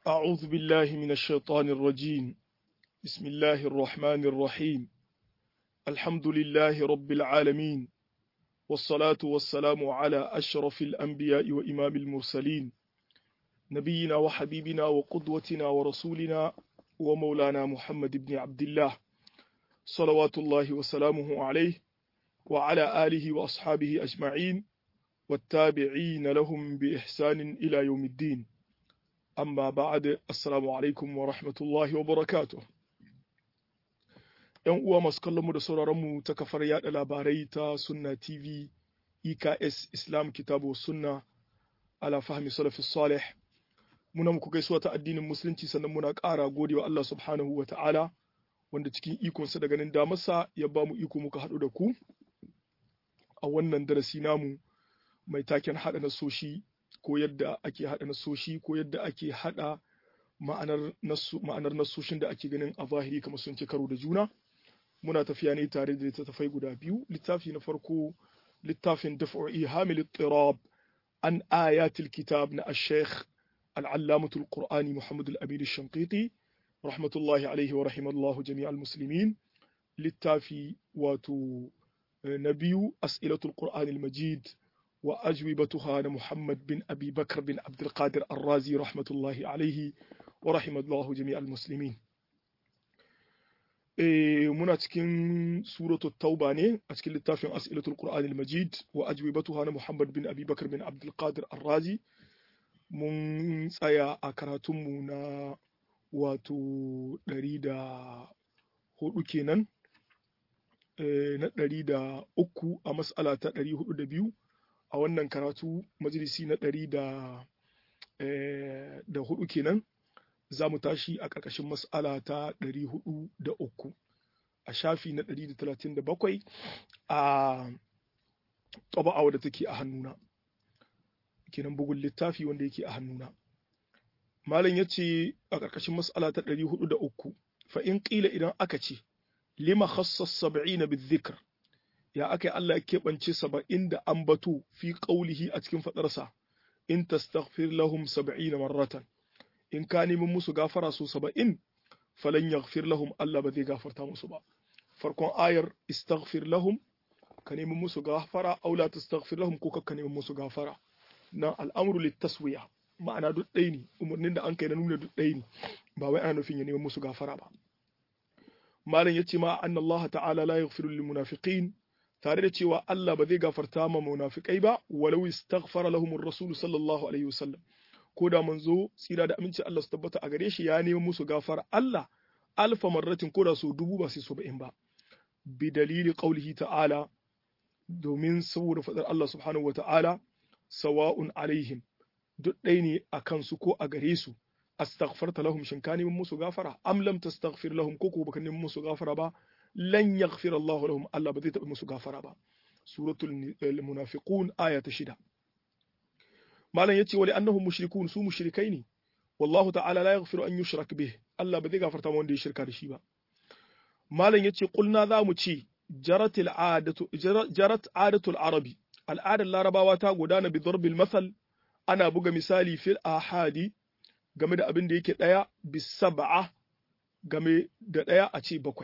أعوذ بالله من الشيطان الرجيم بسم الله الرحمن الرحيم الحمد لله رب العالمين والصلاة والسلام على أشرف الأنبياء وإمام المرسلين نبينا وحبيبنا وقدوتنا ورسولنا ومولانا محمد بن عبد الله صلوات الله وسلامه عليه وعلى آله وأصحابه أجمعين والتابعين لهم بإحسان إلى يوم الدين amma ba'ad assalamu alaikum wa rahmatullahi wa barakatuh yan uwa masu kallon mu da sauraron mu ta kafar yada labarai ta sunna tv eks islam kitabu sunna ala fahmi salafis salih muna muku gaisuwa ta addinin musulunci sannan muna ƙara gode wa Allah subhanahu wa ta'ala wanda cikin ikonsa da ganin damarsa ya ba mu iko muka haɗu da ku a wannan darasi namu mai taken haɗa nasoshi ko yadda ake haɗa nasoshi ko yadda ake haɗa ma'anar nasoshin da ake ganin a zahiri kamar sun ci karo da juna muna tafiya ne tare da littattafai guda biyu littafi na farko littafin daf'i hamil tirab an ayatul kitab na ash-shaykh al-allamatul qur'ani muhammad al-amin ash-shanqiti rahmatullahi alaihi wa rahimallahu jami'al muslimin littafi wato na biyu as'ilatul qur'anil majid وأجوبتها محمد بن أبي بكر بن عبد القادر الرازي رحمة الله عليه ورحمة الله جميع المسلمين muna cikin suratu tauba ne a cikin littafin as'ilatul qur'an al-majid wa ajwibatuha na muhammad bin abi bakar bin abdul qadir ar-razi mun tsaya a karatunmu na wato ɗari da hudu kenan na ɗari da uku a mas'ala ta ɗari hudu da biyu a wannan karatu majalisi na ɗari da da hudu kenan za mu tashi a ƙarƙashin mas'ala ta ɗari hudu da uku a shafi na ɗari da talatin da bakwai a taba'a da take a hannuna kenan bugun littafi wanda yake a hannuna malam ya ce a ƙarƙashin mas'ala ta ɗari hudu da uku fa in ƙila idan aka ce lima khassas sab'ina bizikr ya aka yi Allah ya keɓance saba'in da ambato fi ƙaulihi a cikin faɗarsa in tastaghfir lahum saba'ina marratan in ka nemi musu gafara su saba'in falan yaghfir lahum Allah ba zai gafarta musu ba farkon ayar istaghfir lahum ka nemi musu gafara aw la tastaghfir lahum ko ka nemi musu gafara nan al'amru litaswiya ma'ana duk ɗaya ne umarnin da an kai na nuna duk ɗaya ne ba wai ana nufin ya nemi musu gafara ba malam yace ma anna Allah ta'ala la yaghfiru lil munafiqin tare da cewa Allah ba zai gafarta ma munafikai ba walau istaghfara lahum ar-rasul sallallahu alaihi wasallam ko da manzo tsira da aminci Allah su tabbata a gare shi ya nemi musu gafara Allah alfa marratin ko da su dubu ba sai su ba'in ba bi dalili qaulihi ta'ala domin saboda fadar Allah subhanahu wa ta'ala sawa'un alaihim duk ɗaya ne a kansu ko a gare su astaghfarta lahum shin ka neman musu gafara am lam tastaghfir lahum ko ko baka neman musu gafara ba lan yaghfir Allahu lahum Allah ba zai taɓa musu gafara ba suratul munafiqun aya ta shida malam yace wali annahum mushrikun su mushrikai ne wallahu ta'ala la yaghfiru an yushrak bih Allah ba zai gafarta ma wanda ya shirka da shi ba malam yace qulna za mu ce jaratil adatu jarat adatul arabi al'adar larabawa ta gudana bi darbil masal ana buga misali fil ahadi game da abin da yake daya bis sab'a game da daya a ce bakwai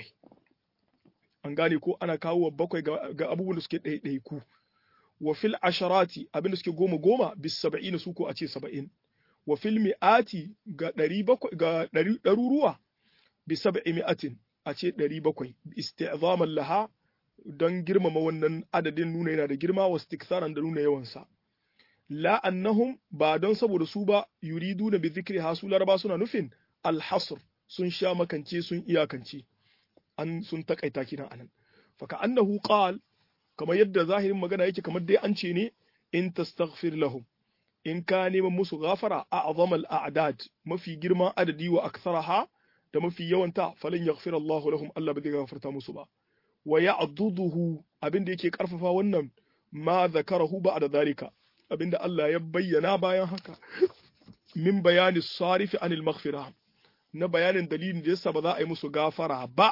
an gane ko ana kawo wa bakwai ga abubuwan da suke ɗaiɗaiku wa fil asharati abin da suke goma goma bis saba'in su ko a ce saba'in wa fil mi'ati ga ɗari bakwai ga ɗari ɗaruruwa bi sab'i mi'atin a ce ɗari bakwai isti'zaman laha don girmama wannan adadin nuna yana da girma wa istiksaran da nuna yawansa la annahum ba don saboda su ba yuriduna bi zikri hasu laraba suna nufin alhasr sun sha makance sun iyakance an sun takaita kinan anan faka annahu qal kamar yadda zahirin magana yake kamar dai an ce ne in tastaghfir lahum in ka neman musu gafara a'zama al-a'dad mafi girman adadi wa aktharaha da mafi yawanta falan yaghfir Allah lahum Allah ba zai gafarta musu ba wa ya'duduhu abinda yake karfafa wannan ma zakarahu ba'da zalika abinda Allah ya bayyana bayan haka min bayani sarifi anil maghfirah na bayanin dalilin da yasa ba za a yi musu gafara ba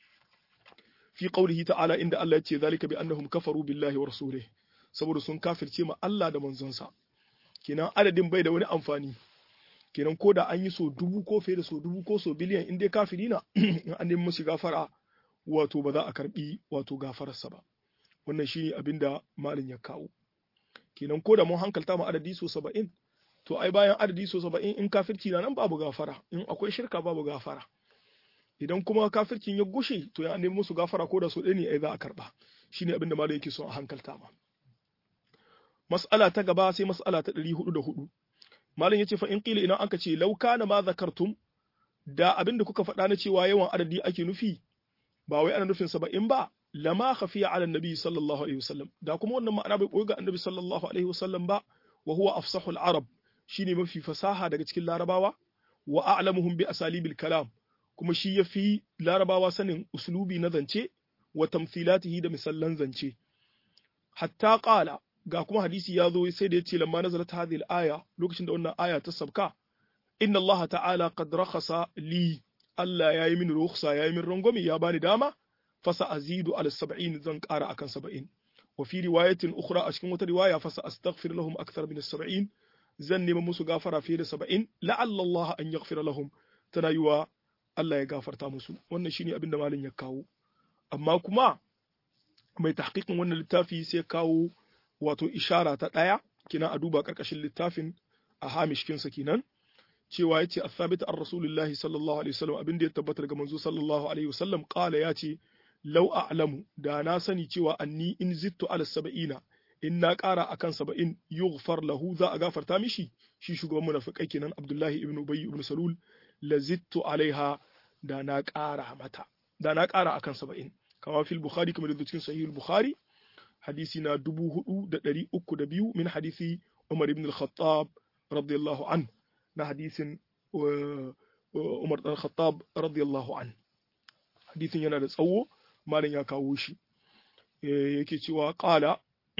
fi qaulihi ta'ala inda Allah ya ce zalika bi annahum kafaru billahi wa rasulihi saboda sun kafirce ma Allah da manzonsa kenan adadin bai da wani amfani kenan ko da an yi so dubu ko fiye da so dubu ko so biliyan in dai kafiri na in an nemi musu gafara wato ba za a karbi wato gafararsa ba wannan shine abin da malin ya kawo kenan ko da mun hankalta mu adadi so saba'in to ai bayan adadi so saba'in in kafirci na nan babu gafara in akwai shirka babu gafara idan kuma kafircin ya gushe to ya nemi musu gafara ko da so ɗaya ne ai za a karba shine abin da malin yake so a hankalta ma mas'ala ta gaba sai mas'ala ta ɗari hudu da hudu malam yace fa in qila idan aka ce law kana ma zakartum da abinda kuka faɗa na cewa yawan adadi ake nufi ba wai ana nufin saba'in ba lama khafiya ala nabi sallallahu alaihi wasallam da kuma wannan ma'ana bai koyi ga annabi sallallahu alaihi wasallam ba wa huwa afsahul arab shine mafi fasaha daga cikin larabawa wa a'lamuhum bi asalibil kalam kuma shi yafi larabawa sanin uslubi na zance wa tamthilatihi da misallan zance hatta qala ga kuma hadisi ya zo sai da yace lamma nazalat hadhihi al-aya lokacin da wannan aya ta sabka inna Allah ta'ala qad rakhasa li Allah yayi min rukhsa yayi min rangwami ya bani dama fasa azidu ala 70 zan ƙara akan 70 wa fi riwayatin ukhra a cikin wata riwaya fasa astaghfir lahum akthar min 70 zan nema musu gafara fiye da 70 la'alla Allah an yaghfira lahum tana yiwa Allah ya gafarta musu wannan shine abin da malin ya kawo amma kuma mai tahqiqin wannan littafi sai kawo wato ishara ta ɗaya kina a duba ƙarƙashin littafin a hamishkinsa kenan cewa yace athabit an rasulullahi sallallahu alaihi wasallam abin da ya tabbata daga manzo sallallahu alaihi wasallam qala yace law a'lamu da na sani cewa anni in zittu ala sab'ina in na ƙara akan saba'in yughfar lahu za a gafarta mishi shi shugaban munafikai kenan abdullahi ibn ubay ibn salul la zittu alaiha da na ƙara mata da na ƙara akan saba'in kama fil bukhari kamar da cikin sahih bukhari hadisi na dubu hudu da ɗari uku da biyu min hadisi Umar ibn al-Khattab radiyallahu an na hadisin Umar ibn al-Khattab radiyallahu an hadisin yana da tsawo malam ya kawo shi yake cewa qala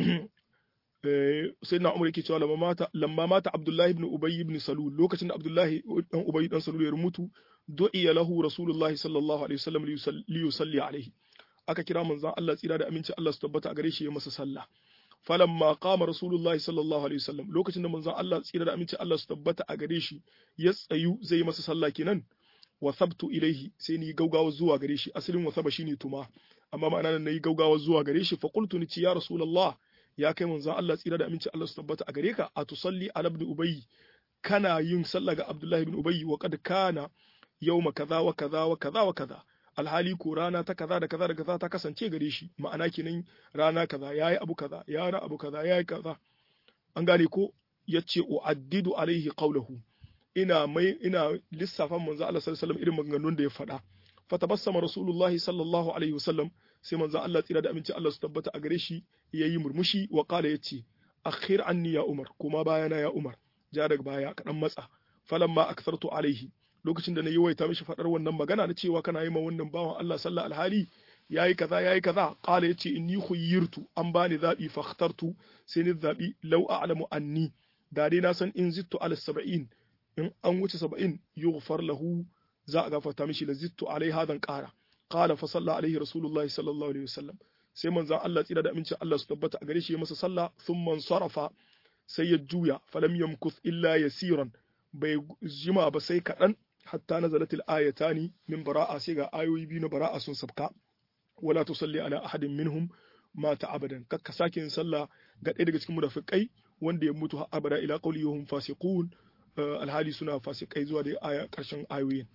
sai na Umar yake cewa lamma mata lamma mata Abdullahi ibn Ubay ibn Salul lokacin da Abdullahi dan Ubay dan Salul ya mutu du'iya lahu Rasulullahi sallallahu alaihi wasallam li yusalli alaihi aka kira manzon Allah tsira da aminci Allah su tabbata a gare shi ya masa sallah falamma qama rasulullahi sallallahu alaihi wasallam lokacin da manzon Allah tsira da aminci Allah su tabbata a gare shi ya tsayu zai masa sallah kenan wa sabtu ilaihi sai ni gaugawa zuwa gare shi asalin wa saba shine tuma amma ma'ana nan nayi gaugawa zuwa gare shi fa qultu ni ya rasulullah ya kai manzon Allah tsira da aminci Allah su tabbata a gare ka a tusalli ala ibn ubay kana yin sallah ga abdullahi ibn ubay wa qad kana yawma kaza wa kaza wa kaza wa kaza alhali ko rana ta kaza da kaza da kaza ta kasance gare shi ma'ana kenan rana kaza yayi abu kaza ya ra abu kaza yayi kaza an gane ko yace uaddidu alaihi qawluhu ina mai ina lissafan manzo Allah sallallahu alaihi wasallam irin maganganun da ya faɗa fatabassama rasulullah sallallahu alaihi wasallam sai manzo Allah tsira da aminci Allah su tabbata a gare shi yayi murmushi wa qala yace akhir anni ya umar kuma bayana ya umar ja daga baya kadan matsa falamma akthartu alaihi lokacin da na yi waita mishi faɗar wannan magana na cewa kana yi ma wannan bawan Allah sallah alhali yayi kaza yayi kaza qala yace inni khuyyirtu an bani zabi fakhtartu sai ni zabi law a'lamu anni da dai na san in zittu ala sab'in in an wuce sab'in yughfar lahu za a gafarta mishi la zittu alai hadan qara qala fa salla alaihi rasulullahi sallallahu alaihi wasallam sai manzon Allah tsira da amincin Allah su tabbata a gare shi ya masa sallah thumma sarafa sai ya juya falam yamkuth illa yasiran bai jima ba sai kaɗan hatta nazalatil ayatani min bara'a sai ga ayoyi biyu na bara'a sun sabka wala tusalli ala ahadin minhum mata abadan kakka sake yin sallah ga ɗaya daga cikin munafikai wanda ya mutu har abada ila qawli hum fasiqun alhali suna fasikai zuwa da aya karshen ayoyin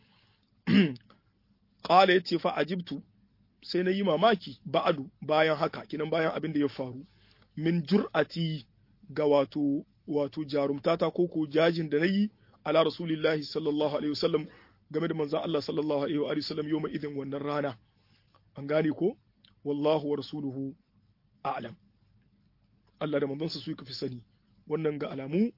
qala yace fa ajibtu sai na yi mamaki ba'adu bayan haka kinan bayan abin da ya faru min jur'ati ga wato wato jarumtata ko ko jajin da nayi ala rasulillahi sallallahu alaihi wasallam game da manzon Allah sallallahu alaihi wa sallam yau mai idin wannan rana an gane ko wallahu wa rasuluhu a'lam Allah da manzonsa su fi sani wannan ga alamu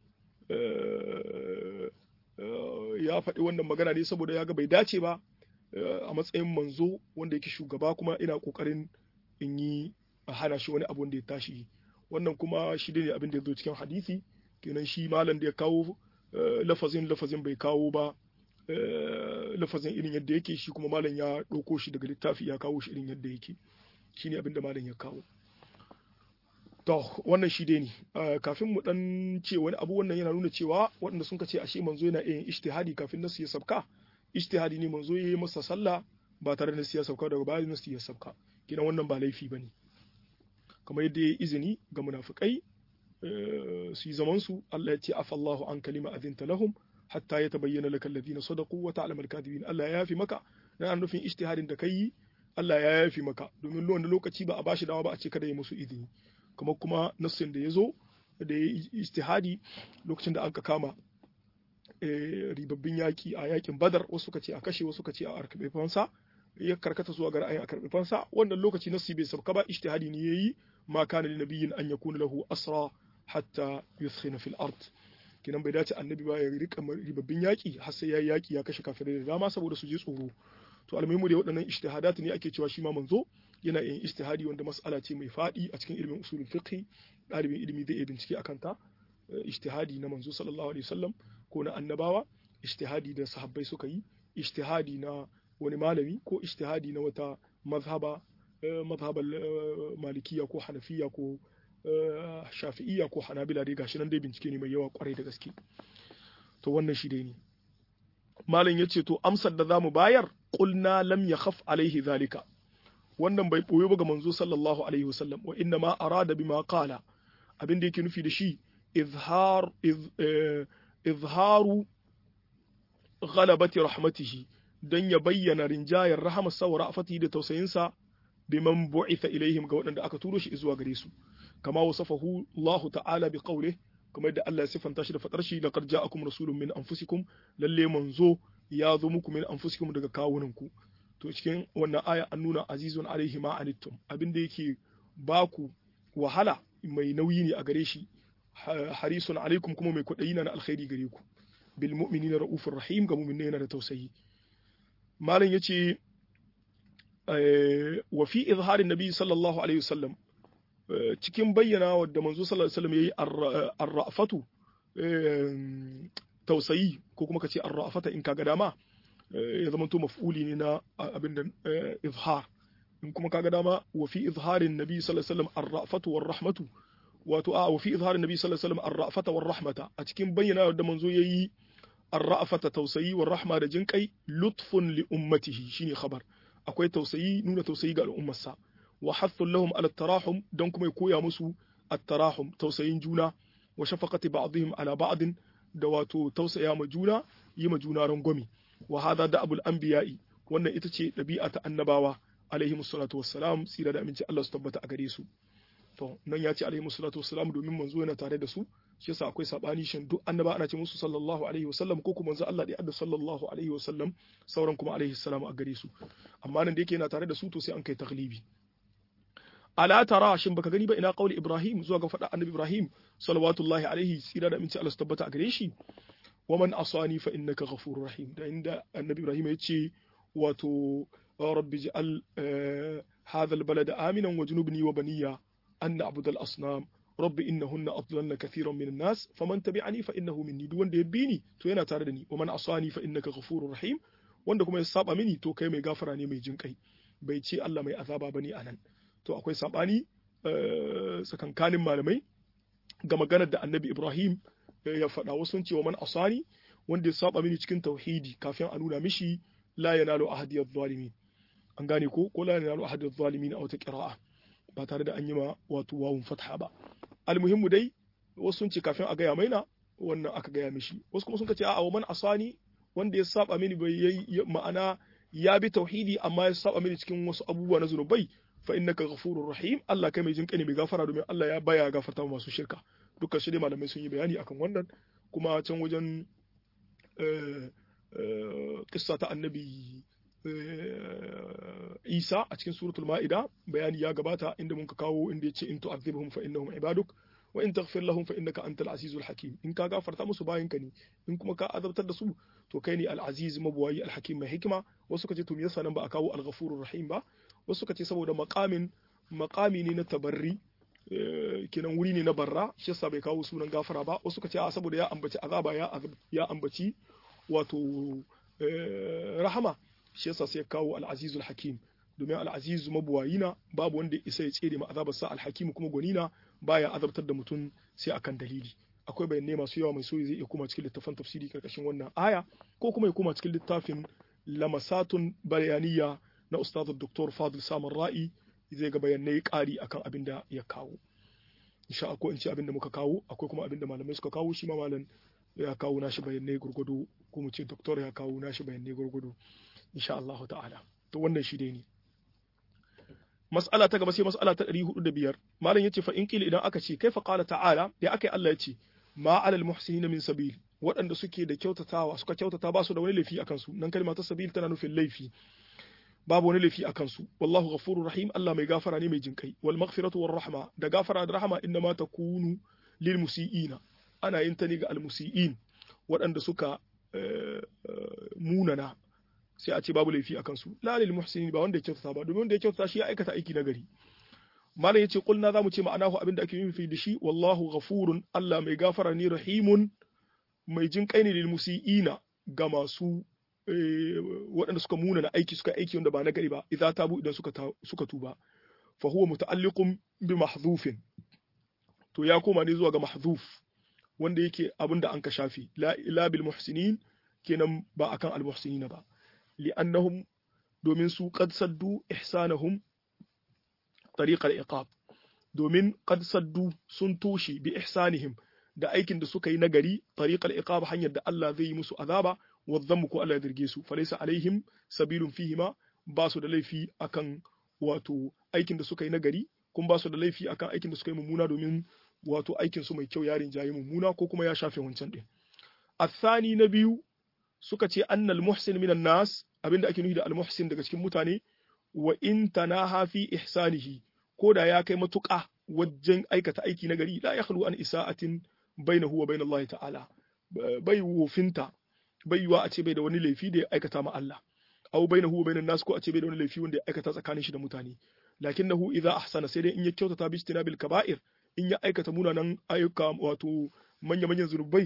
ya faɗi wannan magana ne saboda ya ga bai dace ba a matsayin manzo wanda yake shugaba kuma ina ƙoƙarin in yi a hana shi wani abun da ya tashi wannan kuma shi ne abin da ya zo cikin hadisi kenan shi malam da ya kawo lafazin lafazin bai kawo ba lafazin irin yadda yake shi kuma malam ya ɗauko shi daga littafi ya kawo shi irin yadda yake shine abin da malam ya kawo to wannan shi dai ne kafin mu dan ce wani abu wannan yana nuna cewa waɗanda sun ce ashe manzo yana yin ijtihadi kafin nasu ya sabka ijtihadi ne manzo yayi masa sallah ba tare da nasu ya sabka daga bayan nasu ya sabka kidan wannan ba laifi bane kamar yadda ya izini ga munafikai su yi zaman su Allah ya ce afallahu an kalima azinta lahum hatta ya tabayyana laka alladhina sadaqu wa ta'lamu al-kadhibin Allah ya yafi maka dan nufin ijtihadin da kai Allah ya yafi maka domin wani lokaci ba a bashi dawa ba a ce kada ya musu izini kamar kuma nassin da ya zo da ya ijtihadi lokacin da aka kama ribabbin yaki a yakin badar wasu suka ce a kashe wasu suka ce a karɓe fansa ya karkata zuwa ga ra'ayin a karɓe fansa wannan lokaci nassi bai sabka ba ijtihadi ne yayi ma kana lin nabiyyin an yakuna lahu asra hatta yuskhina fil ard kinan bai dace annabi ba ya rika ribabbin yaki har sai yayi yaki ya kashe kafirai da dama saboda su je tsoro to almuhimu da waɗannan ijtihadat ne ake cewa shi ma manzo yana yin ijtihadi wanda mas'ala ce mai faɗi a cikin ilimin usulul fiqh ɗalibin ilimi zai iya bincike akan ta ijtihadi na manzo sallallahu alaihi wasallam ko na annabawa ijtihadi da sahabbai suka yi ijtihadi na wani malami ko ijtihadi na wata mazhaba mazhabar malikiya ko hanafiya ko shafi'iyya ko hanabila dai gashi nan dai bincike ne mai yawa kwarai da gaske to wannan shi dai ne malam yace to amsar da zamu bayar qulna lam yakhaf alaihi zalika wannan bai boye ba ga manzo sallallahu alaihi wasallam wa inna ma arada bima qala abin da yake nufi da shi izhar izharu ghalabati rahmatihi dan ya bayyana rinjayar rahamarsa wa ra'afatihi da tausayinsa biman bu'itha ilaihim ga waɗanda aka turo shi zuwa gare su kama wasafahu Allah ta'ala bi qawlihi kamar yadda Allah ya sifanta shi da fadar shi laqad ja'akum rasulun min anfusikum lalle manzo ya zo muku min anfusikum daga kawunanku to cikin wannan aya an nuna azizun alaihi ma anittum abin da yake baku wahala mai nauyi ne a gare shi harisun alaikum kuma mai kwaɗayi na alkhairi gare ku bil mu'minina ra'ufur rahim ga mu'minai yana da tausayi malam yace wa fi izharin nabi sallallahu alaihi wasallam cikin bayyana wadda manzo sallallahu alaihi wasallam yayi ar-ra'fatu tausayi ko kuma kace ar-ra'fata in kaga dama ya zama to maf'uli ne na abin da izhar in kuma kaga dama wa fi izharin nabi sallallahu alaihi wasallam ar-ra'fatu war-rahmatu wato a wa fi izharin nabi sallallahu alaihi wasallam ar-ra'fata war-rahmata a cikin bayyana wadda manzo yayi ar-ra'fata tausayi war-rahma da jinkai lutfun li ummatihi shine khabar akwai tausayi nuna tausayi ga al'ummarsa wa hathun lahum ala tarahum don kuma ya koya musu at-tarahum tausayin juna wa shafaqati ba'dihim ala ba'din da wato tausaya ma juna yi ma juna rangwami wa hadha da abul anbiya'i wannan ita ce dabi'a ta annabawa alaihi musallatu wassalam tsira da aminci Allah su tabbata a gare su to nan ya ce alaihi musallatu wassalam domin manzo yana tare da su shi yasa akwai sabani shin duk annaba ana ce musu sallallahu alaihi wasallam ko kuma manzo Allah da adda sallallahu alaihi wasallam sauran kuma alaihi salam a gare su amma nan da yake yana tare da su to sai an kai taglibi ala tara shin baka gani ba ina qauli ibrahim zuwa ga fada annabi ibrahim salawatullahi alaihi tsira da aminci Allah su tabbata a gare shi wa man asani fa innaka ghafurur rahim da inda annabi ibrahim ya ce wato rabbi ij'al hadha albalad aminan wajnubni wa baniya an na'budu al-asnam rabbi innahunna adlalna kathiran min an-nas faman tabi'ani fa innahu minni duk wanda ya bi ni to yana tare da ni wa man asani fa innaka ghafurur rahim wanda kuma ya saba mini to kai mai gafara ne mai jinkai bai ce Allah mai azaba bane anan to akwai sabani tsakankanin malamai ga maganar da annabi Ibrahim ya faɗa wasu sun ce wa man asani wanda ya saba mini cikin tauhidi kafin a nuna mishi la yanalu ahadi adh-dhalimin an gane ko ko la yanalu ahadi adh-dhalimin a wata qira'a ba tare da an yi ma wato wawun fatha ba almuhimmu dai wasu sun ce kafin a gaya maina wannan aka gaya mishi wasu kuma sun ce a'a wa man asani wanda ya saba mini bai yi ma'ana ya bi tauhidi amma ya saba mini cikin wasu abubuwa na zunubai fa innaka ghafurur rahim Allah kai mai jinƙani mai gafara domin Allah ya baya gafarta masu shirka dukkan shi dai malamai sun yi bayani akan wannan kuma can wajen kissa ta annabi Isa a cikin suratul Ma'ida bayani ya gabata inda mun ka kawo inda yace in tu'adhibhum fa innahum ibaduk wa in taghfir lahum fa innaka antal azizul hakim in ka gafarta musu bayan ka ne in kuma ka azabtar da su to kai ne al aziz mabuwayi al hakim mai hikima wasu ka ce to me yasa nan ba a kawo al ghafurur rahim ba wasu ka ce saboda maqamin maqami ne na tabarri kenan wuri ne na barra shi yasa bai kawo sunan gafara ba wasu ka ce a saboda ya ambaci azaba ya ya ambaci wato rahama shi yasa sai kawo al-azizul hakim domin al-azizu mabuwayina babu wanda isa ya tsere ma azabar sa al-hakim kuma gwanina baya azabtar da mutum sai akan dalili akwai bayanai masu yawa mai soyi zai iya kuma cikin littafin tafsiri karkashin wannan aya ko kuma ya koma cikin littafin lamasatun bayaniya na ustaz Dr. Fadil Samar Ra'i zai ga bayanai ƙari akan abin da ya kawo insha Allah in ce abin da muka kawo akwai kuma abin da malamai suka kawo shi ma malam ya kawo nashi bayanai gurgudu ko mu ce doktor ya kawo nashi bayanai gurgudu insha Allah ta'ala to wannan shi dai ne mas'ala ta gaba sai mas'ala ta 405 malam yace fa in kila idan aka ce kaifa qala ta'ala ya akai Allah yace ma alal muhsinina min sabil waɗanda suke da kyautatawa suka kyautata ba su da wani laifi akan su nan kalma ta sabil tana nufin laifi babu wani laifi akan su wallahu ghafurur rahim Allah mai gafara ne mai jinkai wal maghfiratu war rahma da gafara da rahama inna ma takunu lil musiiina ana yin ta ne ga al musiiin waɗanda suka munana sai a ce babu laifi akan su la lil muhsinin ba wanda ya kyautata ba domin wanda ya kyautata shi ya aikata aiki nagari malam yace kulna zamu ce ma'anahu abinda ake nufi da shi wallahu ghafurun Allah mai gafara ne rahimun mai jinkai ne lil musiiina ga masu waɗanda suka muna na aiki suka aiki wanda ba na gari ba idza tabu idan suka suka tuba fa huwa muta'alliqun bi mahdhufin to ya koma ne zuwa ga mahdhuf wanda yake abinda an ka shafi la ila bil muhsinin kenan ba akan al muhsinina ba li'annahum domin su qad saddu ihsanahum tariq al iqab domin qad saddu sun toshe bi ihsanihim da aikin da suka yi nagari tariq al iqab hanyar da Allah zai yi musu azaba wadhammu ko Allah ya dirge su falaysa alaihim sabilun fihima ba su da laifi akan wato aikin da suka yi nagari kun ba su da laifi akan aikin da suka yi mummuna domin wato aikin su mai kyau yarin jayi mummuna ko kuma ya shafe wancan din athani na biyu suka ce annal muhsin minan nas abinda ake nufi da al muhsin daga cikin mutane wa in tanaha fi ihsanihi ko da ya kai matuƙa wajen aikata aiki nagari la yakhlu an isa'atin bainahu wa bainallahi ta'ala bai wofinta bai yiwa a ce bai da wani laifi da ya aikata ma Allah aw bainahu wa bainan nas ko a ce bai da wani laifi wanda ya aikata tsakanin shi da mutane lakinnahu idza ahsana sai dai in ya kyautata bi istinabil kaba'ir in ya aikata munanan ayyuka wato manya manyan zunubai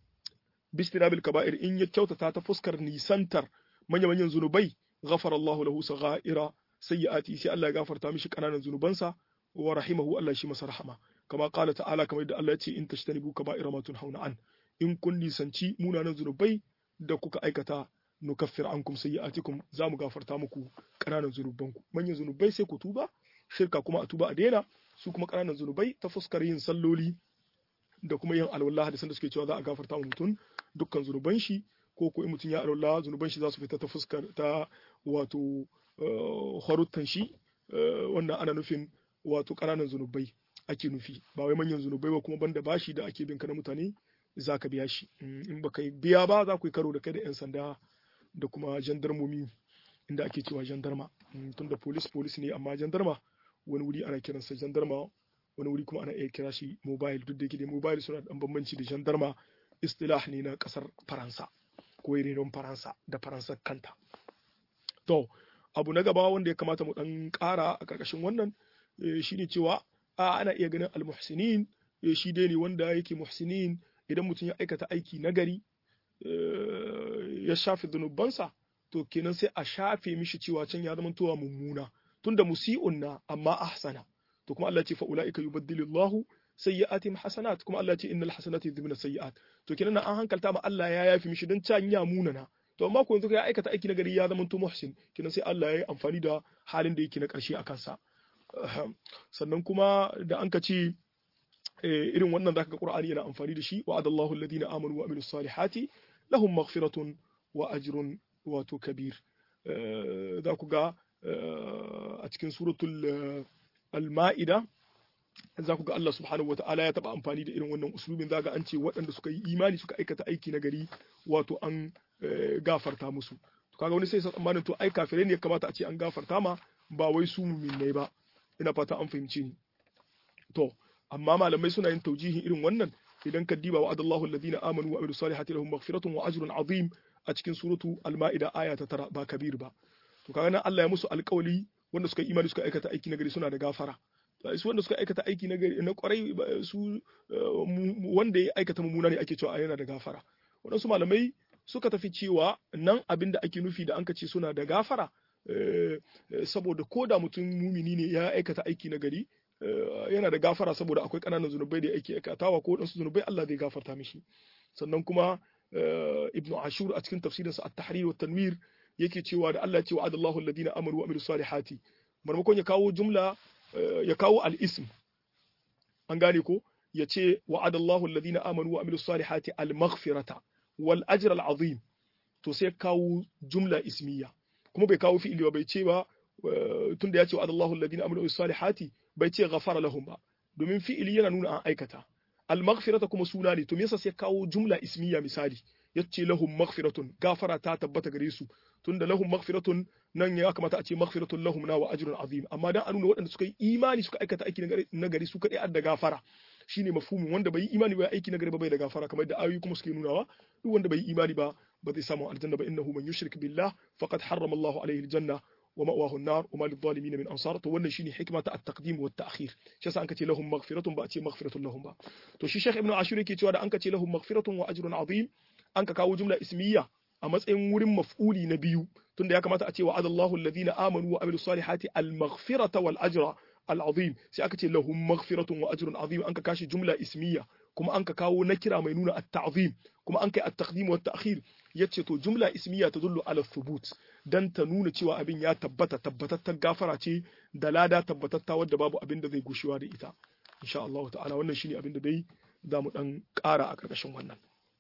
bi istinabil kaba'ir in ya kyautata ta fuskar nisantar manya manyan zunubai ghafara Allah lahu sagha'ira sayyi'ati sai Allah ya gafarta mishi kananan zunubansa wa rahimahu Allah shi masa rahama kama qala ta'ala kamar yadda Allah ya ce in tashtanibu kaba'ira ma tunhauna an in kun nisanci munanan zunubai da kuka aikata nukaffir ankum sayyi'atikum za mu gafarta muku ƙananan zunubanku manyan zunubai sai ku tuba shirka kuma a tuba a daina su kuma ƙananan zunubai ta fuskar yin salloli da kuma yin alwala hadisan da suke cewa za a gafarta wa mutum dukkan zunuban shi ko ko in mutum ya alwala zunuban shi za su fita ta fuskar ta wato haruttan shi wannan ana nufin wato ƙananan zunubai ake nufi ba wai manyan zunubai ba kuma banda bashi da ake bin ka na mutane za ka biya shi in ba ka biya ba za ku yi karo da kai da 'yan sanda da kuma jandarmomi inda ake cewa jandarma tun da polis polis ne amma jandarma wani wuri ana kiransa jandarma wani wuri kuma ana iya kira shi mobile duk da yake dai mobile suna da bambanci da jandarma istilah ne na kasar faransa ko renon faransa da faransa kanta to abu na gaba wanda ya kamata mu dan kara a karkashin wannan shine cewa a ana iya ganin almuhsinin shi dai ne wanda yake muhsinin idan mutum ya aikata aiki nagari ya shafe zunubansa to kenan sai a shafe mishi cewa can ya zama towa mummuna tunda musi'un na amma ahsana to kuma Allah ce fa ulaika yubaddilu Allahu sayyi'atihim hasanat kuma Allah ce innal hasanati yudhibuna sayyi'at to kenan an hankalta ma Allah ya yafi mishi don can ya munana to amma ko yanzu ya aikata aiki nagari ya zama to muhsin kenan sai Allah ya yi amfani da halin da yake na karshe a kansa sannan kuma da an ka ce irin wannan zaka ga Qur'ani yana amfani da shi wa adallahu alladhina amanu wa amilus salihati lahum maghfiratun wa ajrun wato kabir za ku ga a cikin suratul al-ma'ida za ku ga Allah subhanahu wa ta'ala ya taba amfani da irin wannan uslubin za ga an ce waɗanda suka yi imani suka aikata aiki na gari wato an gafarta musu to kaga wani sai sa tsammanin to ai kafirai ne ya kamata a ce an gafarta ma ba wai su mu'minai ba ina fata an fahimce ni to amma malamai suna yin taujihin irin wannan idan ka diba wa adallahu alladhina amanu wa amilus salihati lahum maghfiratun wa ajrun azim a cikin suratu al-ma'ida aya ta tara ba kabir ba to kaga nan Allah ya musu alƙawali wanda suka imani suka aikata aiki na gari suna da gafara su wanda suka aikata aiki na gari na kwarai su wanda ya aikata mummuna ne ake cewa yana da gafara waɗansu malamai suka tafi cewa nan abin da ake nufi da an ka ce suna da gafara saboda ko da mutum mumini ne ya aikata aiki na gari yana da gafara saboda akwai ƙananan zunubai da yake aikatawa ko waɗansu zunubai Allah zai gafarta mishi sannan kuma ibnu ashur a cikin tafsirinsa at-tahrir wa tanwir yake cewa da Allah ya ce wa'adallahu alladhina amanu wa amilus salihati marmakon ya kawo jumla ya kawo al-ism an gane ko ya ce wa'adallahu alladhina amanu wa amilus salihati al-maghfirata wal ajr al-azim to sai kawo jumla ismiya kuma bai kawo fi'ili ba bai ce ba tunda ya ce wa'adallahu alladhina amanu wa amilus salihati bai ce ghafara lahum ba domin fi'ili yana nuna an aikata al-maghfirata kuma suna ne to me yasa sai kawo jumla ismiya misali yace lahum maghfiratun gafara ta tabbata gare su tunda lahum maghfiratun nan ya kamata a ce maghfiratun lahum na wa ajrun azim amma dan a nuna waɗanda suka yi imani suka aikata aiki na gari su kadai adda gafara shine mafhumin wanda bai yi imani ba aiki na gari ba bai da gafara kamar da ayoyi kuma suke nunawa duk wanda bai yi imani ba ba zai samu aljanna ba innahu man yushrik billah faqad harrama Allahu alaihi aljanna wa ma'wahu an-nar wa ma lidh-dhalimin min ansar to wannan shine hikma ta at-taqdim wa at-ta'khir shi yasa an kace lahum maghfiratun ba a ce maghfiratun lahum ba to shi Sheikh Ibn Ashur yake cewa da an kace lahum maghfiratun wa ajrun azim an ka kawo jumla ismiya a matsayin wurin maf'uli na biyu tunda ya kamata a ce wa adallahu alladhina amanu wa amilus salihati al-maghfirata wal ajra al-azim sai aka ce lahum maghfiratun wa ajrun azim an ka kashi jumla ismiya kuma an ka kawo na kira mai nuna at-ta'zim kuma an kai at-taqdim wa at-ta'khir yace to jumla ismiya tadullu ala thubut dan ta nuna cewa abin ya tabbata tabbatattar gafara ce da lada tabbatatta wadda babu abin da zai gushewa da ita insha Allah ta'ala wannan shine abin da dai za mu dan ƙara a ƙarƙashin wannan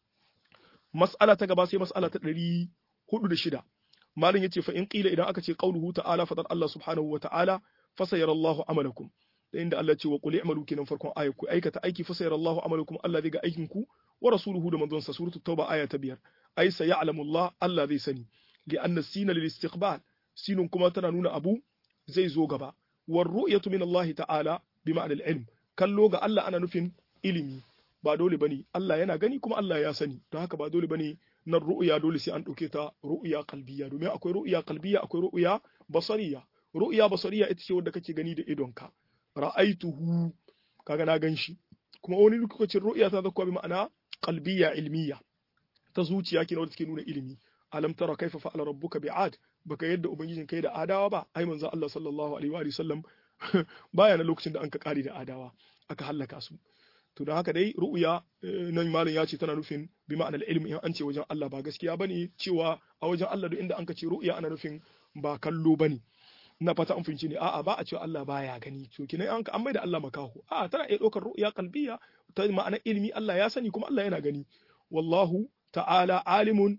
mas'ala ta gaba sai mas'ala ta ɗari hudu da shida malin yace fa in qila idan aka ce qauluhu ta'ala fadar Allah subhanahu wa ta'ala fasayara Allahu amalakum da inda Allah ce wa qul i'malu kinan farkon ayat ku aikata aiki fasayara Allahu amalakum Allah zai ga aikin ku wa rasuluhu da manzon sa suratul tauba aya ta biyar ai sayalamu Allah Allah zai sani li anna sina lil istiqbal sinun kuma tana nuna abu zai zo gaba war ru'yatu min Allah ta'ala bi ma'anal ilm kallo ga Allah ana nufin ilimi ba dole bane Allah yana gani kuma Allah ya sani don haka ba dole bane nan ru'ya dole sai an dauke ta ru'ya qalbiyya domin akwai ru'ya qalbiyya akwai ru'ya basariya ru'ya basariya ita ce wanda kake gani da idonka ra'aituhu kaga na ganshi kuma wani lokacin ru'ya ta zakwa bi ma'ana qalbiyya ilmiya ta zuciya kenan wanda take nuna ilimi alam tara kaifa fa'ala rabbuka bi'ad baka yadda ubangijin kai da adawa ba ai manzo Allah sallallahu alaihi wa sallam baya na lokacin da an ka kare da adawa aka hallaka su to don haka dai ru'ya nan malam ya ce tana nufin bi ma'anar ilmi in an ce wajen Allah ba gaskiya bane cewa a wajen Allah duk inda an ka ce ru'ya ana nufin ba kallo bane ina fata an fahimci ne a'a ba a cewa Allah baya gani to kinan an an maida Allah makaho a'a tana iya ɗaukar ru'ya qalbiyya ta ma'anar ilmi Allah ya sani kuma Allah yana gani wallahu ta'ala alimun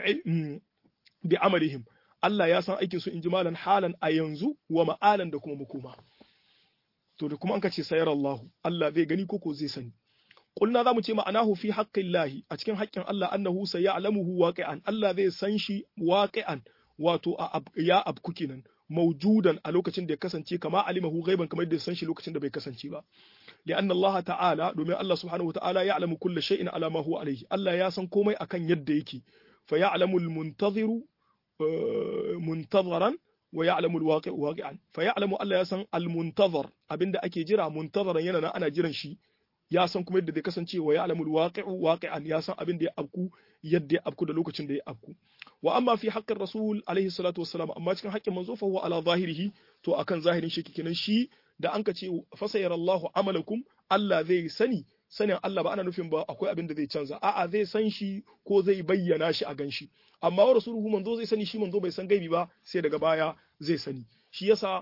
bi amalihim Allah ya san aikin su in ji malan halan a yanzu wa ma'alan da kuma makoma to da kuma an ka ce sayar Allah Allah zai gani koko zai sani kulna zamu ce ma'anahu fi haqqillahi a cikin haƙƙin Allah annahu sayalamuhu waqi'an Allah zai san shi waqi'an wato ya abku kenan maujudan a lokacin da ya kasance kama alimahu ghaiban kamar da ya san shi lokacin da bai kasance ba li'anna Allah ta'ala domin Allah subhanahu wata'ala ya'lamu kulla shay'in ala ma huwa alayhi Allah ya san komai akan yadda yake fa ya'lamu al-muntaziru muntazaran wa ya'lamu al-waqi' waqi'an fa ya'lamu Allah ya san al-muntazar abinda ake jira muntazaran yana nan ana jiran shi ya san kuma yadda zai kasance wa ya'lamu al-waqi'u waqi'an ya san abinda ya abku yadda ya abku da lokacin da ya abku wa amma fi haqqin rasul alaihi salatu wassalam amma cikin haƙƙin manzo fa huwa ala zahirihi to akan zahirin shi kenan shi da anka ce fasayar Allahu amalakum Allah zai sani sanin Allah ba ana nufin ba akwai abin da zai canza a'a zai san shi ko zai bayyana shi a ganshi amma wa rasuluhu manzo zai sani shi manzo bai san gaibi ba sai daga baya zai sani shi yasa